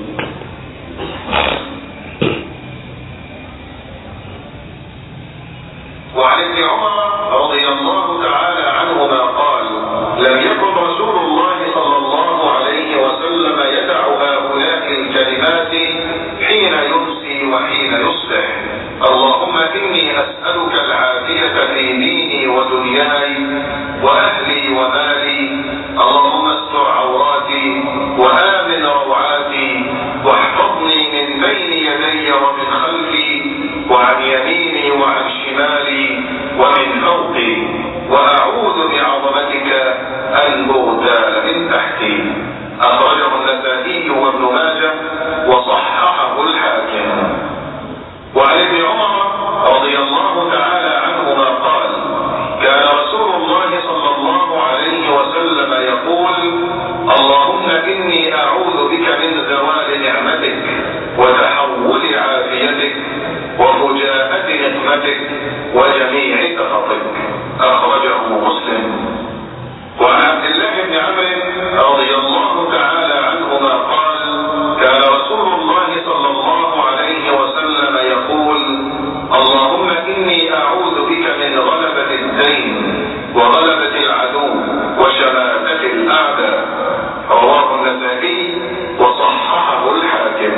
وعن ابن عمر رضي الله تعالى عنهما قال لم يكن رسول الله صلى الله عليه وسلم يدع هؤلاء الكلمات حين يمسي وحين يصبح اللهم إني أسألك العافية في ديني ودنياي وأهلي ومالي اللهم استر عوراتي وآمن روعاتي واحفظني من بين يدي ومن خلفي وعن يميني وعن شمالي ومن فوقي وأعوذ بعظمتك أن أغتال من تحتي أخرجه النسائي وابن ماجه وصححه الحاكم وعن ابن عمر رضي الله تعالى عنهما قال كان رسول الله صلى الله عليه وسلم يقول اللهم إني أعوذ بك من زوال نعمتك وتحول عافيتك وفجاءة نقمتك وجميع سخطك أخرجه مسلم وعن عبد الله بن عمرو رضي الله تعالى عنهما قال كان رسول الله صلى الله عليه وسلم يقول اللهم إني أعوذ بك من غلبة الدين وغلبة العدو وشماتة الأعداء رواه النسائي وصححه الحاكم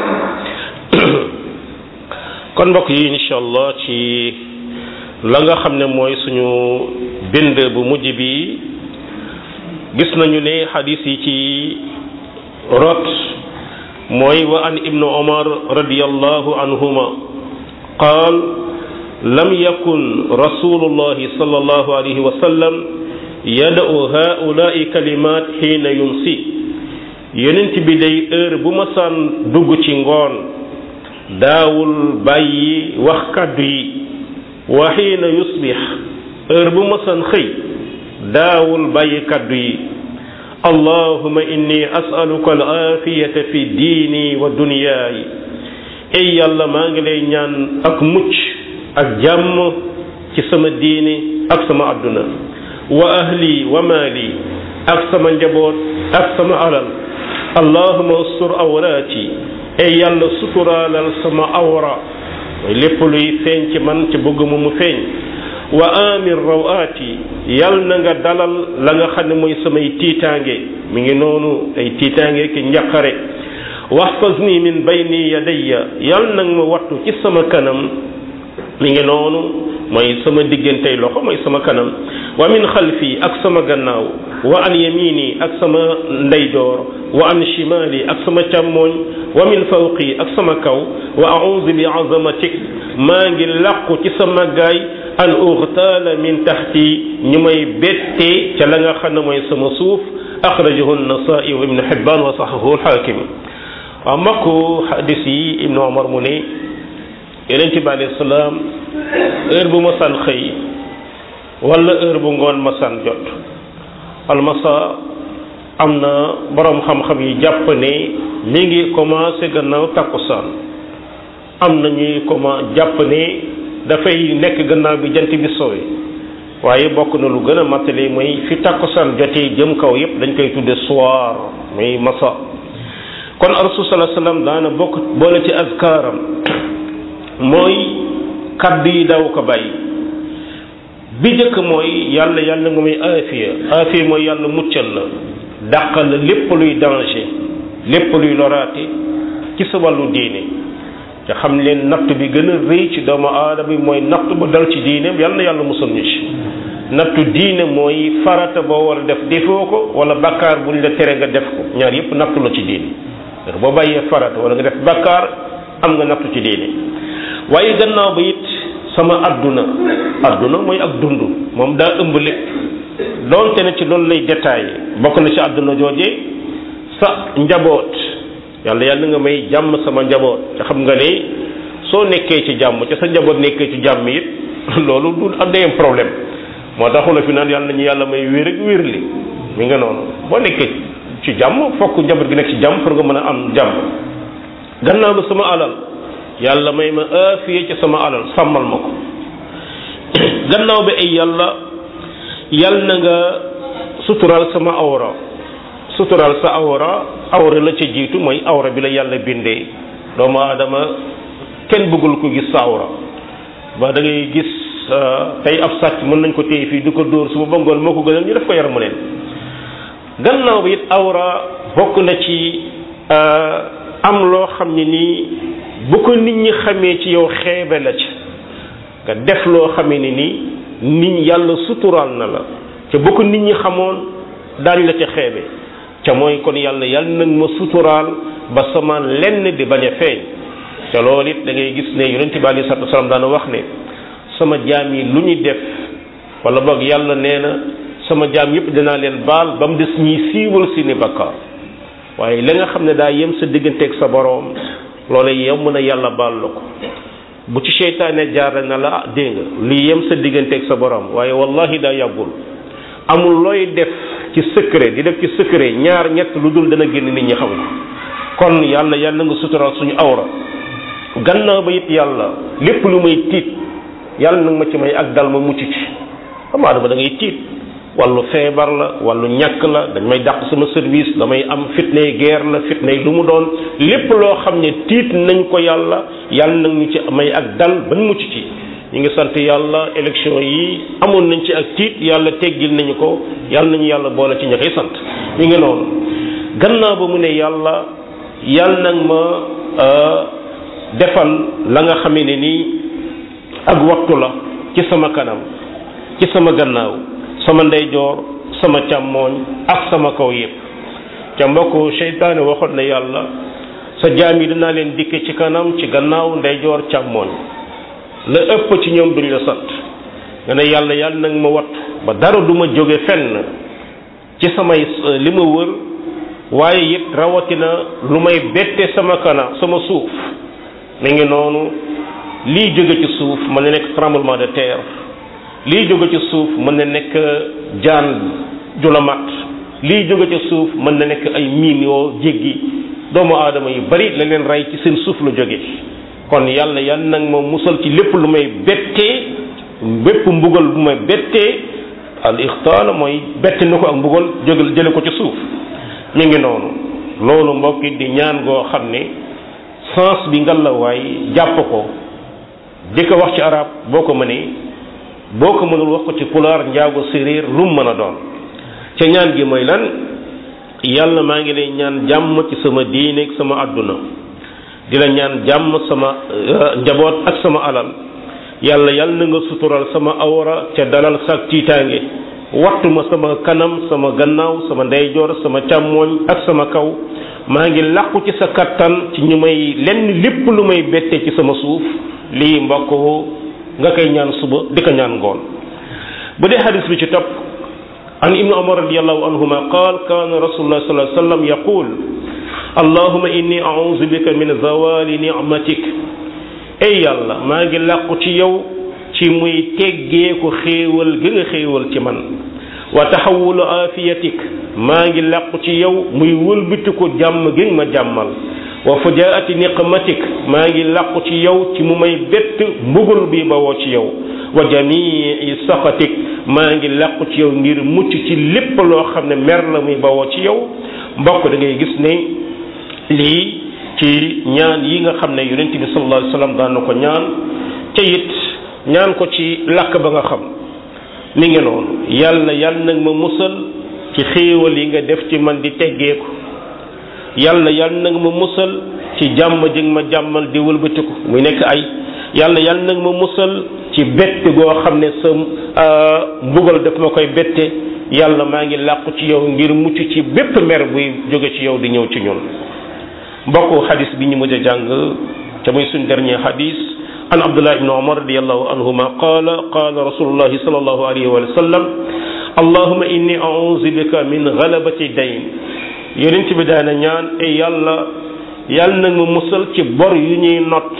kon mbokk yi incha allah ci la nga xam ne mooy suñu bind bu mujj bi gis nañu ne xadis yi ci rot mooy wa an ibnu omar radiallahu anhuma qaal lam yakun rasulullahi sallallahu alayhi wa sallam yada'u haulaai kalimat xiina yumsi yonent bi day heure bu ma saan dugg ci ngoon daawul bàyyi wax kàddu yi wa xiina yusbix heure bu ma saan xëy daawul bàyyi kàddu yi allahuma inni asaluka al aafiyata fi diini wa duniyaayi ey yàlla maa ngi lay ñaan ak mucc ak jàmm ci sama diini ak sama àdduna wa ahli wa maali ak sama njaboot ak sama alal allahuma ustur awraati ey yàlla suturaalal sama awra mooy lépp luy feeñ ci man ci bëgguma mu feeñ wa amir rawaati yal na nga dalal la nga xam ne mooy samay tiitaange mi ngi noonu ay tiitaange ki njaqare waxfazni min bayni yadayya yal na nga ma wattu ci sama kanam mi ngi noonu mooy sama diggantey loxo mooy sama kanam wa min xalfi ak sama gannaaw wa an yamini ak sama ndeyjoor wa an shimali ak sama càmmooñ wa min fawqi ak sama kaw wa a'udhu bi azamatik maa ngi làqu ci sama gaay an ughtaala min taxti ñu may bettee ca la nga xam ne mooy sama suuf axrajahu an-nasaa'i wa ibnu hibbaan wa saxahu al-haakim waaw mbokku xadis yi ibnu omar mu ne yonent bi alayhi salaam heure bu masaan xëy wala heure bu ngoon masaan jot almasa am na boroom xam-xam yi jàpp ne mi ngi commencé gannaaw takkusaan am na ñuy comment jàpp ne dafay nekk gannaaw bi jant bi sowe waaye bokk na lu gën a mattali mooy fi takkusaan jotee jëm kaw yépp dañ koy tudde soir muy masa kon rasul sallallahu alayhi wasallam daana bokk boole ci azkaaram mooy kaddu yi daw ko bàyyi bi njëkk mooy yàlla yàlla nga muy aafiya aafiya mooy yàlla muccal la dàqal la lépp luy danger lépp luy loraate ci sa wàllu diine te xam leen natt bi gën a rëy ci doomu aadama bi mooy natt bu dal ci diineem yàlla na yàlla musal ñu ci nattu diine mooy farata boo war a def defoo ko wala bakkaar buñ la tere nga def ko ñaar yépp nattu la ci diine boo bàyyee farata wala nga def bakkaar am nga nattu ci diine waaye gannaaw ba it sama adduna adduna mooy ak dund moom daa ëmb lépp doonte ne ci loolu lay détaillé bokk na ci adduna jooje sa njaboot yàlla yàlla nga may jàmm sama njaboot te xam nga ne soo nekkee ci jàmm ca sa njaboot nekkee ci jàmm it loolu du am day am problème moo taxu la fi naan yàlla nañu yàlla may wér ak wér li mi nga noonu boo nekkee ci jàmm fokk njaboot gi nekk ci jàmm pour nga mën a am jàmm gannaaw ba sama alal yàlla may ma aafiye ci sama alal sàmmal ma ko gannaaw bi ay yàlla yàlla na nga suturaal sama awra suturaal sa awra awra la ca jiitu mooy awra bi la yàlla bindee doomu aadama kenn bëggul ko gis sa awra ba da ngay gis tey ab sàcc mën nañ ko téye fii du ko dóor suba ba ngoon moo ko gënal ñu def ko yaramu leen gannaaw bi it awra bokk na ci am loo xam ne nii bu ko nit ñi xamee ci yow xeebe la ci nga def loo xamee ne nii nit yàlla suturaal na la te bu ko nit ñi xamoon daañ la ca xeebe ca mooy kon yàlla yàlla nag ma suturaal ba sama lenn di bañ a feeñ te loolu it da ngay gis ne yonente bi alei salatu wasalaam daana wax ne sama jaam yi lu ñu def wala boog yàlla nee na sama jaam yëpp dinaa leen baal ba mu des ñiy siiwal seeni bakkaar waaye la nga xam ne daa yem sa digganteeg sa boroom loola yem na yàlla baal la ko bu ci seytaane jaar na la ah dégg nga li yem sa digganteeg sa boroom waaye wallahi daa yàggul amul looy def ci secret di def ci secret ñaar ñett lu dul dana génn nit ñi xam ko kon yàlla yàlla nga sutural suñu awra gannaaw ba it yàlla lépp lu may tiit yàlla nag ma ci may ak dal ma mucc ci xam adama da ngay tiit wàllu feebar la wàllu ñàkk la dañ may dàq sama service damay am fitnay guerre la fitnay lu mu doon lépp loo xam ne tiit nañ ko yàlla yàlla nag ñu ci may ak dal ban mucc ci ñu ngi sant yàlla élection yi amoon nañ ci ak tiit yàlla teggil nañu ko yàlla nañu yàlla boole ci ña koy sant ñu ngi noonu gannaaw ba mu ne yàlla yàlla nag ma defal la nga xamee ne nii ak wattu la ci sama kanam ci sama gannaaw sama ndeyjoor sama càmmooñ ak sama kaw yépp ca mbokk seytaane waxoon na yàlla sa jaam yi dinaa leen dikke ci kanam ci gannaaw ndeyjoor càmmooñ la ëpp ci ñoom duñ la sant nga ne yàlla yàlla nag ma wattu ba dara du ma jóge fenn ci samay li ma wër waaye it rawatina lu may bette sama kanam sama suuf mi ngi noonu lii jóge ci suuf mën na nekk tremblement de terre lii jóge ci suuf mën na nekk jaan ju la mat lii jóge ci suuf mën na nekk ay miin yoo jéggi doomu aadama yu bari la leen rey ci seen suuf la jóge kon yàlla yàlla nag ma musal ci lépp lu may bettee bépp mbugal bu may bettee al ixtaala mooy bette na ko ak mbugal jóge jële ko ci suuf mi ngi noonu loolu mbokk di ñaan goo xam ne sens bi ngalawaay jàpp ko di ko wax ci arab boo ko mënee boo ko mënul wax ko ci pulaar njaago séréer lu mu mën a doon ca ñaan gi mooy lan yàlla maa ngi lay ñaan jàmm ci sama diine ak sama àdduna di la ñaan jàmm sama njaboot ak sama alal yàlla yàlla na nga sutural sama awra ca dalal saak tiitaange wattu ma sama kanam sama gannaaw sama ndeyjoor sama càmmooñ ak sama kaw maa ngi làqu ci sa kattan ci ñu may lenn lépp lu may bette ci sama suuf lii mbokk nga koy ñaan suba di ko ñaan ngoon bu dee xadis bi ci topp an ibnu umar radiallahu anhuma qaal kaana rasulullah sallallahu alayhi wasallam yaqul allahuma inni a'udhu bika min zawali ni'matik ey yàlla maa ngi làqu ci yow ci muy teggee ko xéewal gi nga xéewal ci man wa taxawulu afiyatik maa ngi làqu ci yow muy wëlbiti ko jàmm gi nga ma jàmmal wa fujaati niqmatik maa ngi làqu ci yow ci mu may bett mbugal bi bawoo ci yow wa jamii saxatik maa ngi làqu ci yow ngir mucc ci lépp loo xam ne mer la muy bawoo ci yow mbokk da ngay gis ne lii ci ñaan yi nga xam ne yonent bi sallallahu alayhi wasallam daan na ko ñaan te it ñaan ko ci làkk ba nga xam mi ngi noonu yàlla yàlla nag ma musal ci xéewal yi nga def ci man di teggeeku yàlla yàlla nag ma musal ci jàmm ji nga ma jàmmal di wëlbatiku muy nekk ay yàlla yàlla nag ma musal ci bett goo xam ne sa mbugal daf ma koy bette yàlla maa ngi làqu ci yow ngir mucc ci bépp mer buy jóge ci yow di ñëw ci ñun mbokku xadis bi ñu mujj a jàng te muy suñ dernier xadis an abdullah ibn umar radiallahu anhuma qaala qaala rasulullahi sallallahu alayhi wa sallam allahuma inni auzu bika min galabati dayn yonent bi daana ñaan e yàlla yàlla nag ma musal ci bor yu ñuy not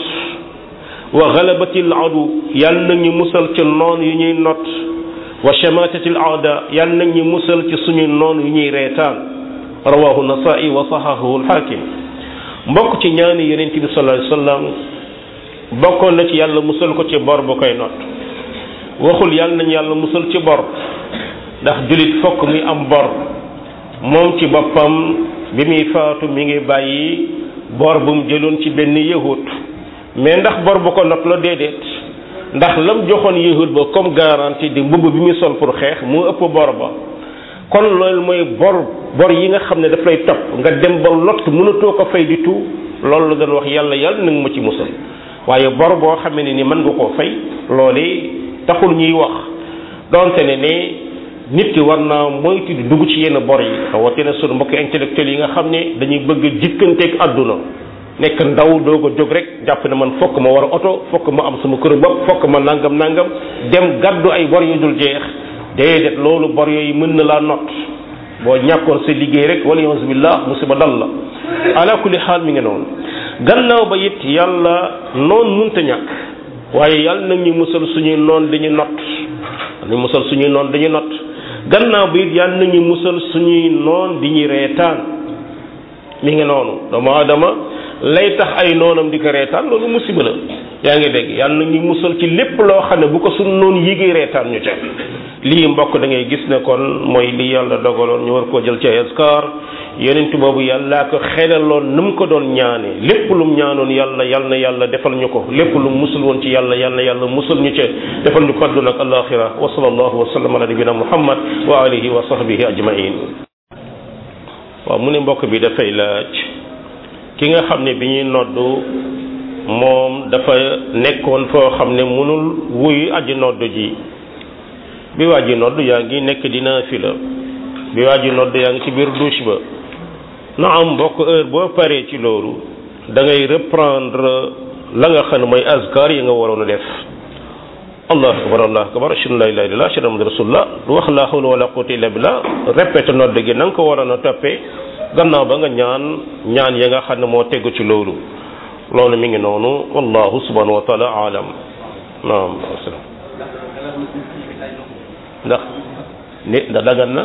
wa galabatil adu yàlla nag ñu musal ci noon yu ñuy not wa chamatatil aada yàlla nag ñu musal ci suñu noon yu ñuy reetaan rawahu nasai wa sahahahu alxaakim mbokk ci ñaani yonent bi sallallahu alayhi wasallam bokkoon na ci yàlla musal ko ci bor bu koy not waxul yàlla nañ yàlla musal ci bor ndax jullit fokk muy am bor moom ci boppam bi muy faatu mi ngi bàyyi bor bu mu jëloon ci benn yahut mais ndax bor bu ko not la déedéet ndax lam joxoon yahut ba comme garantie di mbubb bi muy sol pour xeex mu ëpp bor ba kon loolu mooy bor bor yi nga xam ne daf lay topp nga dem ba lot mënatoo ko fay di tout loolu la doon wax yàlla yàlla na nga ma ci musal waaye bor boo xamee ne ni mën nga koo fay loolee taxul ñuy wax donte ne ne nit ki war naa moytu di dugg ci yenn bor yi rawatina sunu mbokk intellectuel yi nga xam ne dañuy bëgg jikkanteeg àdduna nekk ndaw doog a jóg rek jàpp ne man fokk ma war a oto fokk ma am sama kër bopp fokk ma nangam nangam dem gàddu ay bor yu dul jeex déedéet loolu bor yooyu mën na laa not boo ñàkkoon sa liggéey rek wala yawzu billah musiba dal la ala kulli xaal mi ngi noonu gannaaw ba it yàlla noon munta ñàkk waaye yàlla nag ñu musal suñuy noon dañu not ñu musal suñuy noon dañu not gannaaw ba it yàlla nag ñu musal suñuy noon di ñu reetaan mi ngi noonu doomu aadama lay tax ay noonam di ko reetaan loolu musiba la yaa ngi dégg yàlla na ñu musal ci lépp loo xam ne bu ko suñ noonu yéegee reetaan ñu ca lii mbokk da ngay gis ne kon mooy li yàlla dogaloon ñu war koo jël ci askar yonent boobu yàllaa ko xelaloon nu mu ko doon ñaane lépp lu mu ñaanoon yàlla yàlla na yàlla defal ñu ko lépp lu mu musul woon ci yàlla yàlla na yàlla musul ñu ca defal ñu ko àdduna ak alaxira wa sallallahu wa sallam ala nabina muhammad wa alihi wa sahbihi ajmain waaw mu ne mbokk bi dafay laaj ki nga xam ne bi ñuy noddu moom dafa nekkoon foo xam ne mënul wuyu aji noddu ji bi waa ji noddu yaa ngi nekk dina fi la bi waa ji noddu yaa ngi ci biir douche ba na am mbokk heure boo paree ci loolu da ngay reprendre la nga xam ne mooy azkar yi nga waroon a def allah akbar allah akbar ashhadu an la ilaha illallah ashhadu anna rasulullah wax la hawla wala quwwata illa billah répété nodd gi na nga ko waroon a toppee gannaaw ba nga ñaan ñaan ya nga xam ne moo tegu ci loolu loolu mi ngi noonu wallahu subhanahu wa taala alam naam ndax nit ndax dagan na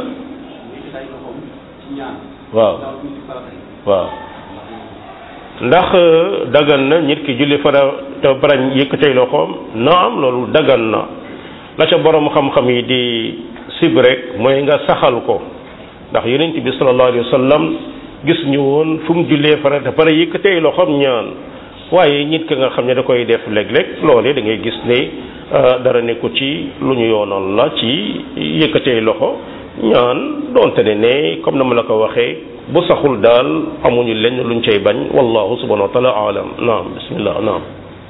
waaw waaw ndax dagan na nit ki julli fara te barañ yëkkatay loxoom naam loolu dagan na la ca borom xam-xam yi di sib rek mooy nga saxal ko ndax yonent bi sallallahu alayhi wa sallam gis ñu woon fu mu jullee fara te pare yëkkatay loxoom ñaan waaye nit ki nga xam ne da koy def léeg-léeg loolee da ngay gis ne dara nekku ci lu ñu yoonal la ci yëkkatee loxo ñaan doonte ne ne comme na ma la ko waxee bu saxul daal amuñu lenn luñ cay bañ wallahu subhanahu wa taala alam naam bismillah naam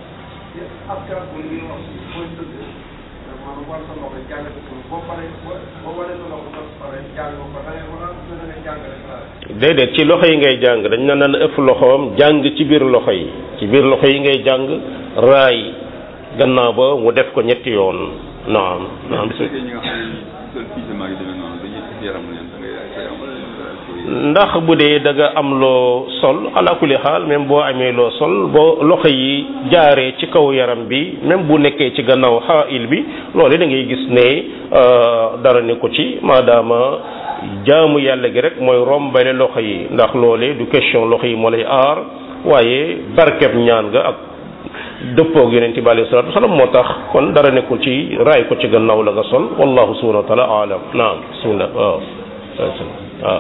déedéet ci loxo yi ngay jàng dañ na naan ëpp loxoom jàng ci biir loxo yi ci biir loxo yi ngay jàng raay gannaaw ba mu def ko ñetti yoon naam naam ndax bu dee da nga am loo sol ala kulli xaal même boo amee loo sol boo loxo yi jaaree ci kaw yaram bi même bu nekkee ci gannaaw xaayil bi loolu da ngay gis ne dara ne ko ci maadaama jaamu yàlla gi rek mooy rombale loxo yi ndax loolee du question loxo yi moo lay aar waaye barkeb ñaan nga ak dëppoog yonente bi alayhi salatu wasalam moo tax kon dara nekkul ci raay ko ci gannaaw la nga sol wallahu subhanahu wa taala alam naam bismillah waaw waaw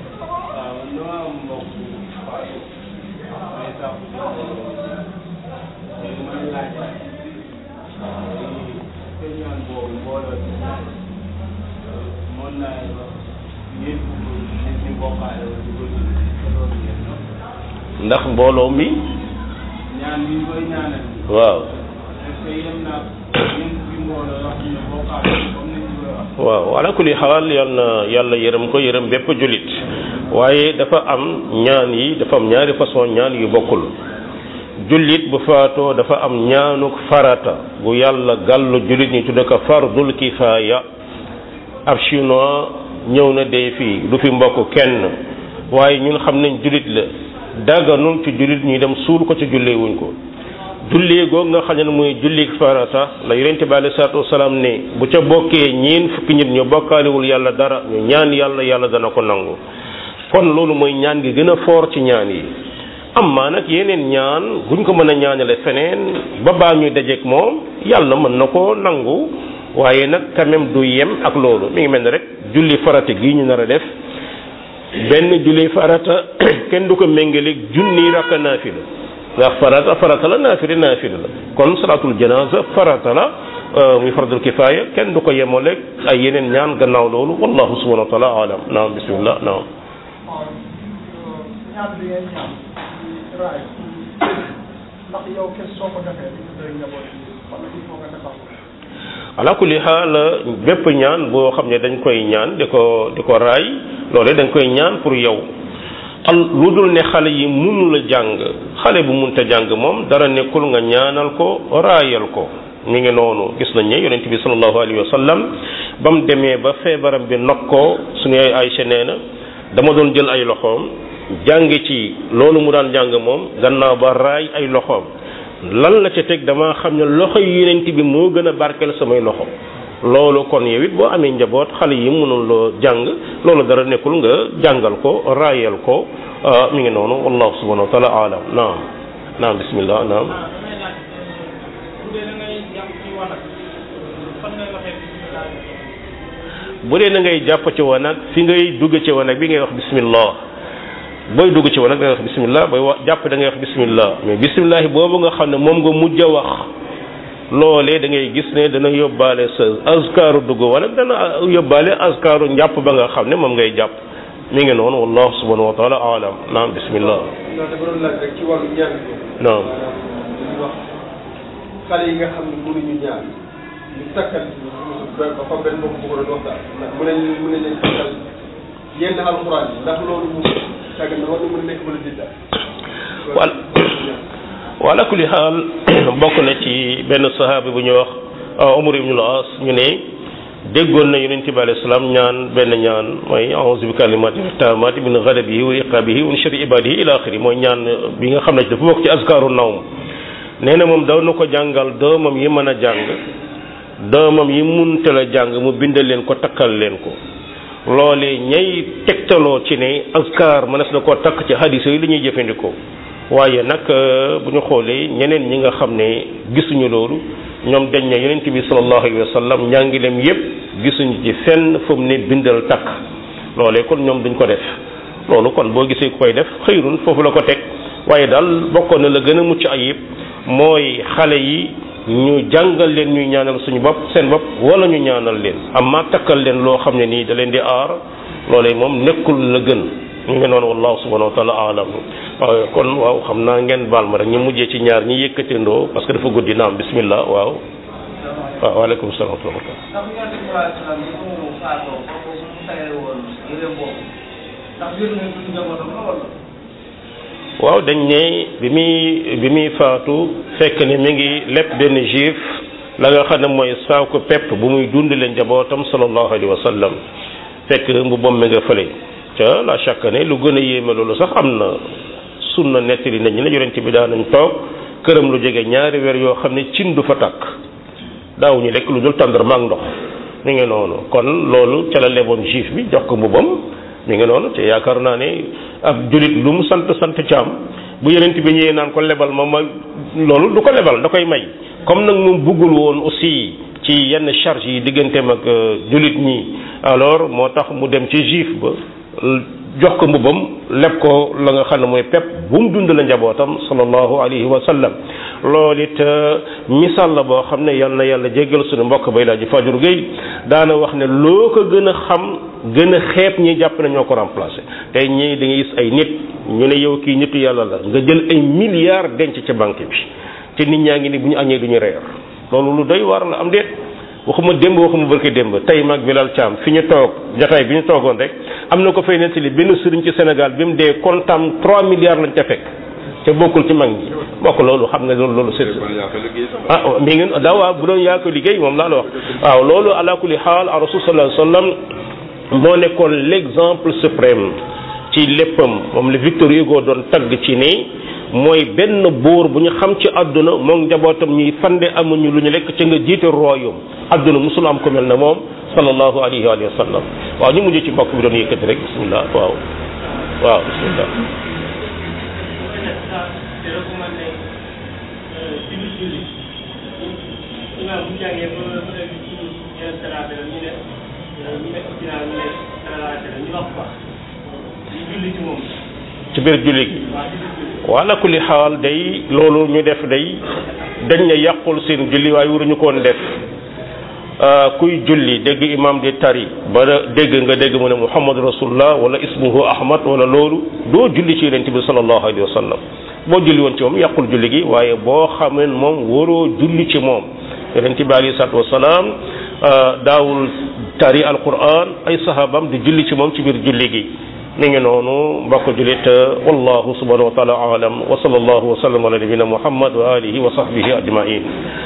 ndax mbooloo mi ñaan bi koy ñaanal waaw est-ce que yem naa ñeent bi mbooloo yoo xam ne bokkaale comme ni ñu koy wax waaw ala kulli xaal yal na yàlla yërëm ko yërëm bépp jullit waaye dafa am ñaan yi dafa am ñaari façon ñaan yu bokkul jullit bu faatoo dafa am ñaanuk farata bu yàlla gàllu jullit ñi tudde ko fardul kifaaya ab chinois ñëw na dee fii du fi mbokk kenn waaye ñun xam nañ jullit la dagganul ci jullit ñuy dem suul ko ci jullee wuñ ko jullee googu nga xam ne muy julli farata la yonente bi alei salatu wasalaam ne bu ca bokkee ñeen fukki nit ñu bokkaalewul yàlla dara ñu ñaan yàlla yàlla dana ko nangu kon loolu mooy ñaan gi gën a foor ci ñaan yi amma nag yeneen ñaan guñ ko mën a ñaanale feneen ba baa ñuy dajeek moom yàlla mën na ko nangu waaye nag quand même du yem ak loolu mi ngi mel ne rek julli farata gii ñu nar a def benn julli farata kenn du ko méngaleeg junni rakka naafila ndax farata farata la naafila naafila la kon salaatul janaza farata la muy fardul kifaaya kenn du ko yemaleeg ay yeneen ñaan gannaaw loolu wallahu subhanahu wa taala alam naam bismillah naam ñaan bi ngeen ñaan raay ndax yow kes soo ko defee di doy njaboot yi wala il faut nga defal ko ala kulli xaal bépp ñaan boo xam ne dañ koy ñaan di ko di ko raay loolu dañ koy ñaan pour yow al lu dul ne xale yi mënu la jàng xale bu munta jàng moom dara nekkul nga ñaanal ko raayal ko mi ngi noonu gis nañ ne yonent bi sallallahu alayhi wa sallam ba mu demee ba feebaram bi nokk ko suñu ay Aysa nee na dama doon jël ay loxoom jàng ci loolu mu daan jàng moom gannaaw ba raay ay loxoom lan la ca teg dama xam ne loxo yi yonent bi moo gën a barkeel samay loxo loolu kon yow it boo amee njaboot xale yi mënul loo jàng loolu dara nekkul nga jàngal ko raayal ko mi ngi noonu wallahu subhanahu wa taala alam naam naam bismillah naam damay laaj bu dee da ngay jàpp ci wanag fan ngay waxee bismillah bu dee na ngay jàpp ci wanag fi ngay dugg ci wanag bi ngay wax bismillah booy dugg ci wanag da ngay wax bismillah booy wa jàpp da ngay wax bismillah mais bismillah boobu nga xam ne moom nga mujj a wax loolee da ngay gis ne dana yóbbaale sa azkaaru dugg wanag dana yóbbaale azkaaru njàpp ba nga xam ne moom ngay jàpp mi ngi noonu wallahu subhanahu wa taala alam naam bismillah non dafa doon laaj rek ci wàllu ñaan bi naam dañuy wax xale yi nga xam ne mënuñu ñaan ñu takkal ba ba fa benn mbokk bu ko doon waxtaan ndax mu ne mu ne leen takkal yenn alxuraan yi ndax loolu mu tàgg na war na mën a nekk wala didda wal wala kulli xaal bokk na ci benn sahaaba bu ñuy wax Umar ibn al-As ñu ne déggoon na yonent bi alayhi salaam ñaan benn ñaan mooy a'uuzu bi kalimaati taammaati min ghadabihi wa iqaabihi wa min sharri ibaadihi ila axiri mooy ñaan bi nga xam ne dafa bokk ci azkaaru nawm nee na moom daw na ko jàngal doomam yi mën a jàng doomam yi munta la jàng mu bindal leen ko takkal leen ko loolee ñay tegtaloo ci ne azkar mënees na koo takk ci hadis yi li ñuy jëfandikoo waaye nag bu ñu xoolee ñeneen ñi nga xam ne gisuñu loolu ñoom dañ ne yonent bi sallallahu alayhi wa sallam njàngileem yépp gisuñu ci fenn fu mu ne bindal takk loolee kon ñoom duñ ko def loolu kon boo gisee ku koy def xëyrun foofu la ko teg waaye daal bokkoon na la gën a mucc ayib mooy xale yi ñu jàngal leen ñuy ñaanal suñu bopp seen bopp wala ñu ñaanal leen amma takkal leen loo xam ne nii da leen di aar loolee moom nekkul la gën ñu ngi noonu wallahu subhanahu wa taala alam waaw kon waaw xam naa ngeen baal ma rek ñu mujjee ci ñaar ñi yëkkatindoo parce que dafa guddi naam bismillah waaw waaw waaleykum salaam wa rahmatullah ndax yonent bi sallallahu alayhi wa sallam bi mu faatoo kooku mu tayale woon yére boobu ndax biir na duñ njabootam la wala waaw dañ ne bi muy bi muy faatu fekk ne mi ngi lépp benn juif la nga xam ne mooy saako pepp bu muy dund leen njabootam sallallahu alayhi wa sallam fekk mbubbam mi nga fële ca la chaque ne lu gën a yéeme loolu sax am na sunna nettali nañ ne yonent bi daan nañ toog këram lu jege ñaari weer yoo xam ne cin du fa tàkk daawuñu lekk lu dul tàndarma ak ndox mi ngi noonu kon loolu ca la leboon juif bi jox ko mbubam mi ngi noonu te yaakaar naa ne ab julit lu mu sant sant caam bu yonent bi ñëwee naan ko lebal ma ma loolu du ko lebal da koy may comme nag moom buggul woon aussi ci yenn charge yi digganteem ak julit ñi alors moo tax mu dem ci juif ba jox ko mbubam leb ko la nga xam ne mooy pepp bu mu dund la njabootam sallallahu alayhi wa sallam loolu it misaal la boo xam ne yal na yàlla jéggal suñu mbokk bay laa ji fajur géey daana wax ne loo ko gën a xam gën a xeeb ñi jàpp ne ñoo ko remplacé tey ñii da ngay gis ay nit ñu ne yow kii nitu yàlla la nga jël ay milliards denc ca banque bi te nit ñaa ngi ni bu ñu añee du ñu reer loolu lu doy war la am déet waxuma démb waxuma barki démb tey mag Bilal Thiam fi ñu toog jataay bi ñu toogoon rek am na ko fay nettali benn sëriñ ci Sénégal bi mu dee kontam 3 milliards lañ ca fekk te bokkul ci mag ñi bokk loolu xam nga loolu loolu sëriñ ah mi ngi daa waaw bu doon yaa ko liggéey moom laa la wax waaw loolu ala kulli xaal a rasul sallallahu alayhi wasallam moo nekkoon l'exemple suprême ci léppam moom la Victor Hugo doon tagg ci ni mooy benn buur bu ñu xam ci àdduna moom njabootam ñuy fande amuñu lu ñu lekk ca nga jiite royaume àdduna musul am ko mel ne moom sallallahu alayhi wa sallam waaw ñu mujj ci mbokk bi doon yëkkati rek bismillah waaw waaw bismillah ci biir julli gi wala kulli xaal day loolu ñu def day dañ ne yàqul seen julli waaye waruñu koon def kuy julli dégg imam di tari ba dégg nga dégg mu ne muhammad rasulullah wala ismuhu ahmad wala loolu doo julli ci yonent bi sallallahu alayhi wa sallam boo julli woon ci moom yàqul julli gi waaye boo xameen moom waroo julli ci moom yonent bi alayhi salaatu wasalaam daawul tari alquran ay sahabam di julli ci moom ci biir julli gi mi ngi noonu mbokk julit wallahu subhanahu wa taala alam wa sallallahu wa sallam ala nabina muhammad wa alihi wa sahbihi ajmain